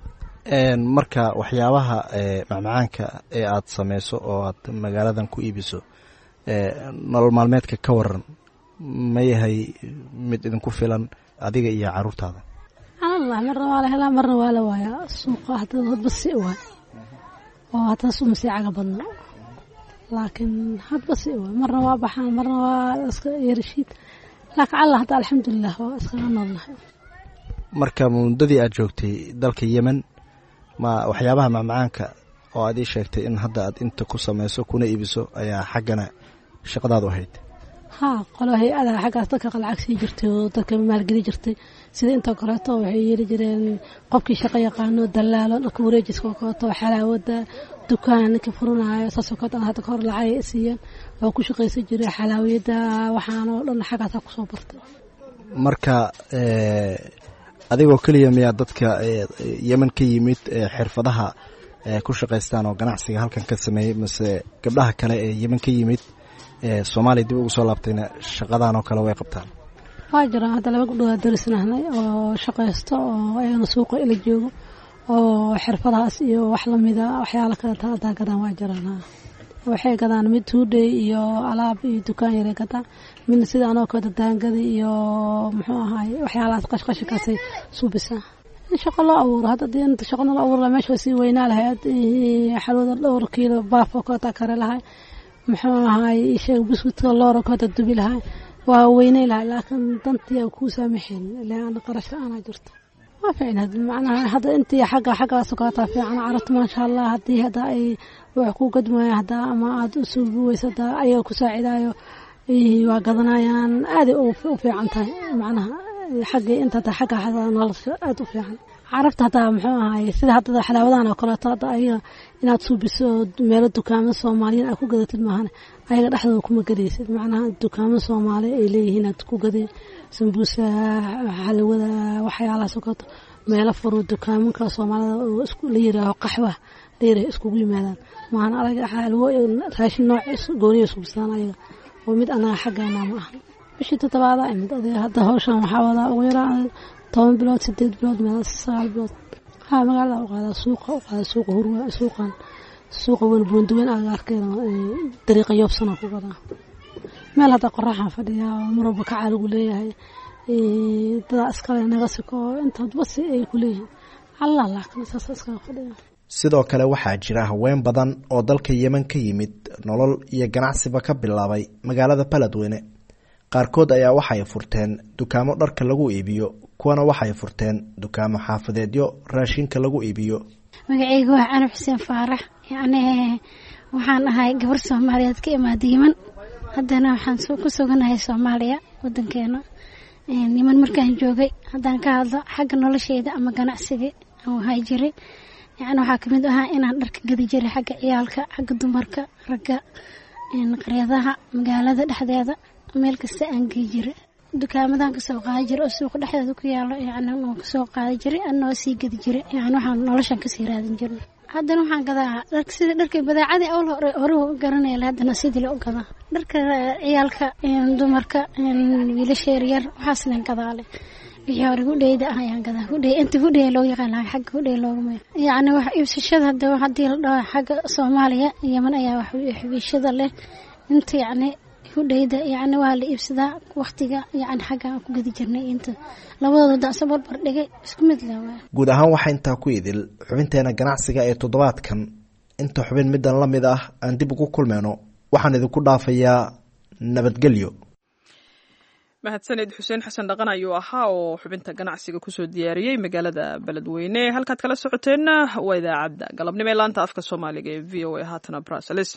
marka waxyaabaha macmacaanka ee aad sameyso oo aad magaaladan ku iibiso nolol maalmeedka ka waran ma yahay mid idinku filan adiga iyo caruurtaada allah marna waa la helaa marna waa la waayaa suuqa hadda hadba si waay oo haddana suma sii caga badno laakiin hadba si waay marna waa baxaan marna waa iska yarashiid laakiin allah hadda alxamdulilah waa iskaga noolnahay marka muddadii aad joogtay dalka yemen ma waxyaabaha macmacaanka oo aad ii sheegtay in hadda aad inta ku sameyso kuna iibiso ayaa xaggana shaqadaadu ahayd haa qolo hay-ada xaggaas dadka qalacag sii jirtay oo dadka maalgeli jirtay sida inta koleeto waxay yeeli jireen qofkii shaqo yaqaano dalaalo dharka wareejiska oo kaleeto xalaawada dukaan ninka furanayo saasoo kaleeto hadda kahor lacag ay siiyeen oo ku shaqaysan jiray xalaawiyada waxaana oo dhan xaggaasaa kusoo bartay marka adigoo keliya miyaa dadka yemen ka yimid xirfadaha ku shaqaystaan oo ganacsiga halkan ka sameeyey mase gabdhaha kale ee yemen ka yimid soomaaliya dib ugu soo laabtayna shaqadan oo kale way qabtaan waa jiraan hadda laba gabdhood darisnahnay oo shaqaysto oo ayagana suuqa ila joogo oo xirfadahaas iyo wax lamida waxyaala kaleeta hadaa gadaan waa jiraan waxay gadaan mid tuudhay iyo alaab iyo dukaan yaray gadaan midna sida anoo kale daangada iyo muxuu ahaay waxyaalahaas qashqashikaasay suubisaa in shaqo loo abuuro hadda dee inta shaqo loo abuuro meesha way sii weynaa lahayd xalwada dhowr kiilo baaf oo kaleeta kare lahay muxuu ahaay sheeg buskudka loora kaleeta dubi lahay waa weynay lahay laakiin dantii aan kuu saamaxayn ilaan qarash la-aanaa jirto waa fiicnaad macnaha hadda intii xagga xaggaas kaleeta fiican carabta maasha allah haddii hadda ay wax ku gadmaya hadda ama aada u suubi weysa hadda ayaga ku saacidaayo waa gadanayaan aaday u fiican tahay macnaha xaggii inta hadda xagga hadda nolosha aada u fiican carabta hadda muxuu ahaay sida hadda xalaawadan oo kaleeto hadda ayaga inaad suubiso meelo dukaamo soomaaliyiin aad ku gadatid maahan ayaga dhexdooda kuma gadaysid macnaha dukaamo soomaali ay leeyihiin aad ku gaday sambuusa xalawada waxyaalahaas oo kaleeto meelo furu dukaamanka soomaalida oo la yiraaho qaxwa la yiraaho iskugu yimaadaan maahan alaga xalwo raashin nooc gooniya suubsadaan ayaga oo mid anaga xaggeena ma aha bishii toddobaada imid adiga hadda hawshan waxaa wadaa ugu yaraa toban bilood sideed bilood meel sagaal bilood haa magaalada u qaadaa suuqa u qaadaa suuqa hurwa suuqan suuqa weyn buunduweyn agaarkeeda dariiqa yoobsana ku gadaa meel hadda qoraxan fadhiyaa oo marwalba kacaa lagu leeyahay dadaa iskale naga siko inta basi ay ku leeyihiin allah laakin saas iskaga fadhiya sidoo kale waxaa jira haween badan oo dalka yemen ka yimid nolol iyo ganacsiba ka bilaabay magaalada baledweyne qaarkood ayaa waxay furteen dukaamo dharka lagu iibiyo kuwana waxay furteen dukaamo xaafadeedyo raashinka lagu iibiyo magaceyga waa canab xuseen faarax yacni waxaan ahay gabar soomaaliyeed ka imaada yeman haddana waxaan ku suganahay soomaaliya wadankeena niman markaan joogay haddaan ka hadlo xagga nolosheeda ama ganacsiga aan hay jiray yani waxaa kamid ahaa inaan dharka gadi jiray xagga ciyaalka xagga dumarka ragga qaryadaha magaalada dhexdeeda meel kasta aan gey jiray dukaamadan kasoo qaadi jiray oo suuqa dhexdeeda ku yaalo yani waan kasoo qaadi jiray anoo sii gadi jiray yani waxaan noloshan kasii raadin jirnay haddana waxaan gadaa dharka sida dharka badeecadii awal hore hore u garanaya haddana sidii la u gadaa dharka ciyaalka dumarka wiilasha yaryar waxaasna gadaale wixii hore hudheyda ah ayaan gadaa hudhey inta hudhey loo yaqaan lahaa xagga hudhey loogu magac yacni wax iibsashada hadda haddii la dhaho xagga soomaaliya yeman ayaa wax iibsashada leh inta yacni hudheyda yacni waa la iibsadaa waqtiga yacni xagga aan ku gadi jirnay inta labadooda danse barbar dhigay isku mid leh waa guud ahaan waxaa intaa ku idil xubinteena ganacsiga ee toddobaadkan inta xubin middan la mid ah aan dib ugu kulmeyno waxaan idinku dhaafayaa nabadgelyo mahadsaned xuseen xasan dhaqan ayuu ahaa oo xubinta ganacsiga kusoo diyaariyey magaalada beledweyne halkaad kala socoteenna waa idaacadda galabnimo ee laanta afka soomaaliga ee v o a haatana bruseles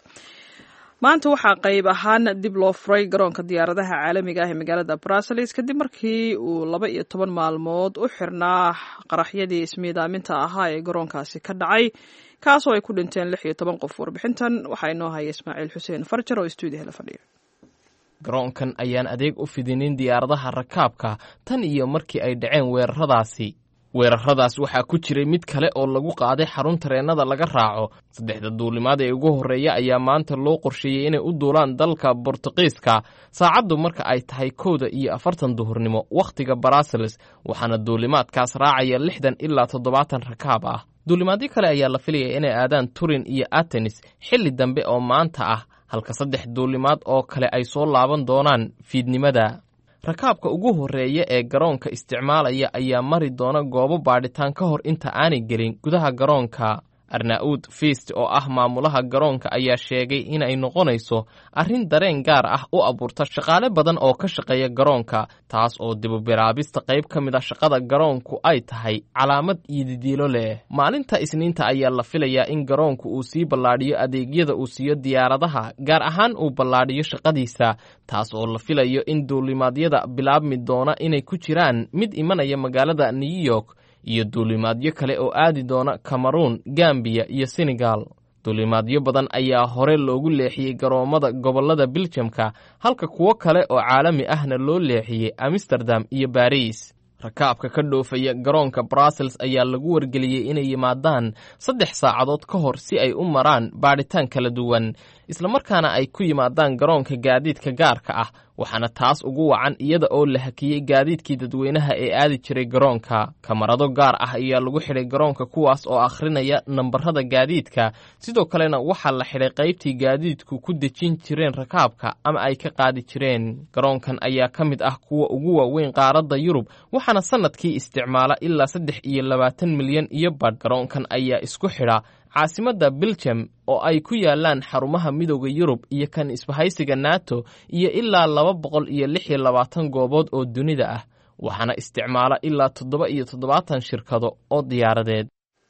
maanta waxaa qayb ahaan dib loo furay garoonka diyaaradaha caalamiga ah ee magaalada bruseles kadib markii uu laba iyo toban maalmood u xirnaa qaraxyadii ismiidaaminta ahaa ee garoonkaasi ka dhacay kaasoo ay ku dhinteen lix iyo toban qof warbixintan waxaa inoo haya ismaaciil xuseen farjar oo stuudiyaha la fadhiya garoonkan ayaan adeeg u fidinin diyaaradaha rakaabka tan iyo markii ay dhaceen weeraradaasi weeraradaas waxaa ku jiray mid kale oo lagu qaaday xarun tareennada laga raaco saddexda duulimaad ee ugu horreeya ayaa maanta loo qorsheeyey inay u duulaan dalka bortuqiiska saacaddu marka ay tahay kowda iyo afartan duhurnimo wakhtiga baraaseles waxaana duulimaadkaas raacaya lixdan ilaa toddobaatan rakaab ah duulimaadyo kale ayaa la filaya inay aadaan turin iyo atenis xilli dambe oo maanta ah halka saddex duulimaad oo kale ay soo laaban doonaan fiidnimada rakaabka ugu horreeya ee garoonka isticmaalaya ayaa mari doona goobo baadhitaan ka hor inta aanay gelin gudaha garoonka arnaa'uud fiist oo ah maamulaha garoonka ayaa sheegay inay noqonayso arrin dareen gaar ah u abuurta shaqaale badan oo ka shaqeeya garoonka taas oo dibubiraabista qayb ka mid a shaqada garoonku ay tahay calaamad iyo didiilo leh maalinta isniinta ayaa la filayaa in garoonku uu sii ballaadhiyo adeegyada uu siiyo diyaaradaha gaar ahaan uu ballaadhiyo shaqadiisa taas oo la filayo in duulimaadyada bilaabmi doona inay ku jiraan mid imanaya magaalada new york iyo duulimaadyo kale oo aadi doona cameruun gambiya iyo senegal duulimaadyo badan ayaa hore loogu leexiyey garoommada gobollada biljamka halka kuwo kale oo caalami ahna loo leexiyey amsterdam iyo baris rakaabka ka dhoofaya garoonka brussels ayaa lagu wargeliyey inay yimaadaan saddex saacadood ka hor si ay u maraan baadhitaan kala duwan islamarkaana ay ku yimaadaan garoonka gaadiidka gaarka ah waxaana taas ugu wacan iyada oo la hakiyey gaadiidkii dadweynaha ee aadi jiray garoonka kamarado gaar ah ayaa lagu xidhay garoonka kuwaas oo akhrinaya nambarada gaadiidka sidoo kalena waxaa la xidhay qaybtii gaadiidku ku dejin jireen rakaabka ama ay ka qaadi jireen garoonkan ayaa ka mid ah kuwa ugu waaweyn qaaradda yurub waxaana sannadkii isticmaala ilaa saddex iyo labaatan milyan iyo badh garoonkan ayaa isku xidha caasimadda biljam oo ay ku yaalaan xarumaha midooda yurub iyo kan isbahaysiga nato iyo ilaa laba boqol iyo lix iyo labaatan goobood oo dunida ah waxaana isticmaala ilaa toddoba iyo toddobaatan shirkado oo diyaaradeed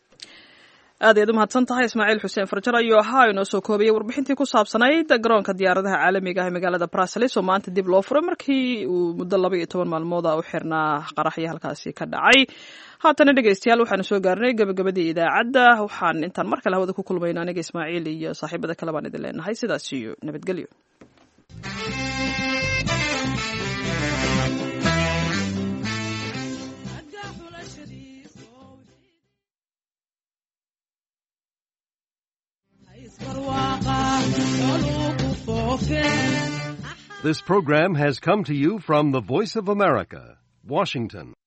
aad ayaad u mahadsan tahay ismaaciil xuseen farjar ayuu ahaa inoo soo koobiyey warbixintii ku saabsanayd garoonka diyaaradaha caalamiga ah ee magaalada bruseles oo maanta dib loo furay markii uu muddo laba iyo toban maalmooda u xirnaa qaraxyo halkaasi ka dhacay haatana dhegeystayaal waxaanu soo gaarnay gabagabadii idaacadda waxaan intaan mar kale hawada ku kulmayno aniga ismaaciil iyo saaxiibada kale baan idin leenahay sidaas iyo nabadgelyo This program has come to you from the Voice of America, Washington.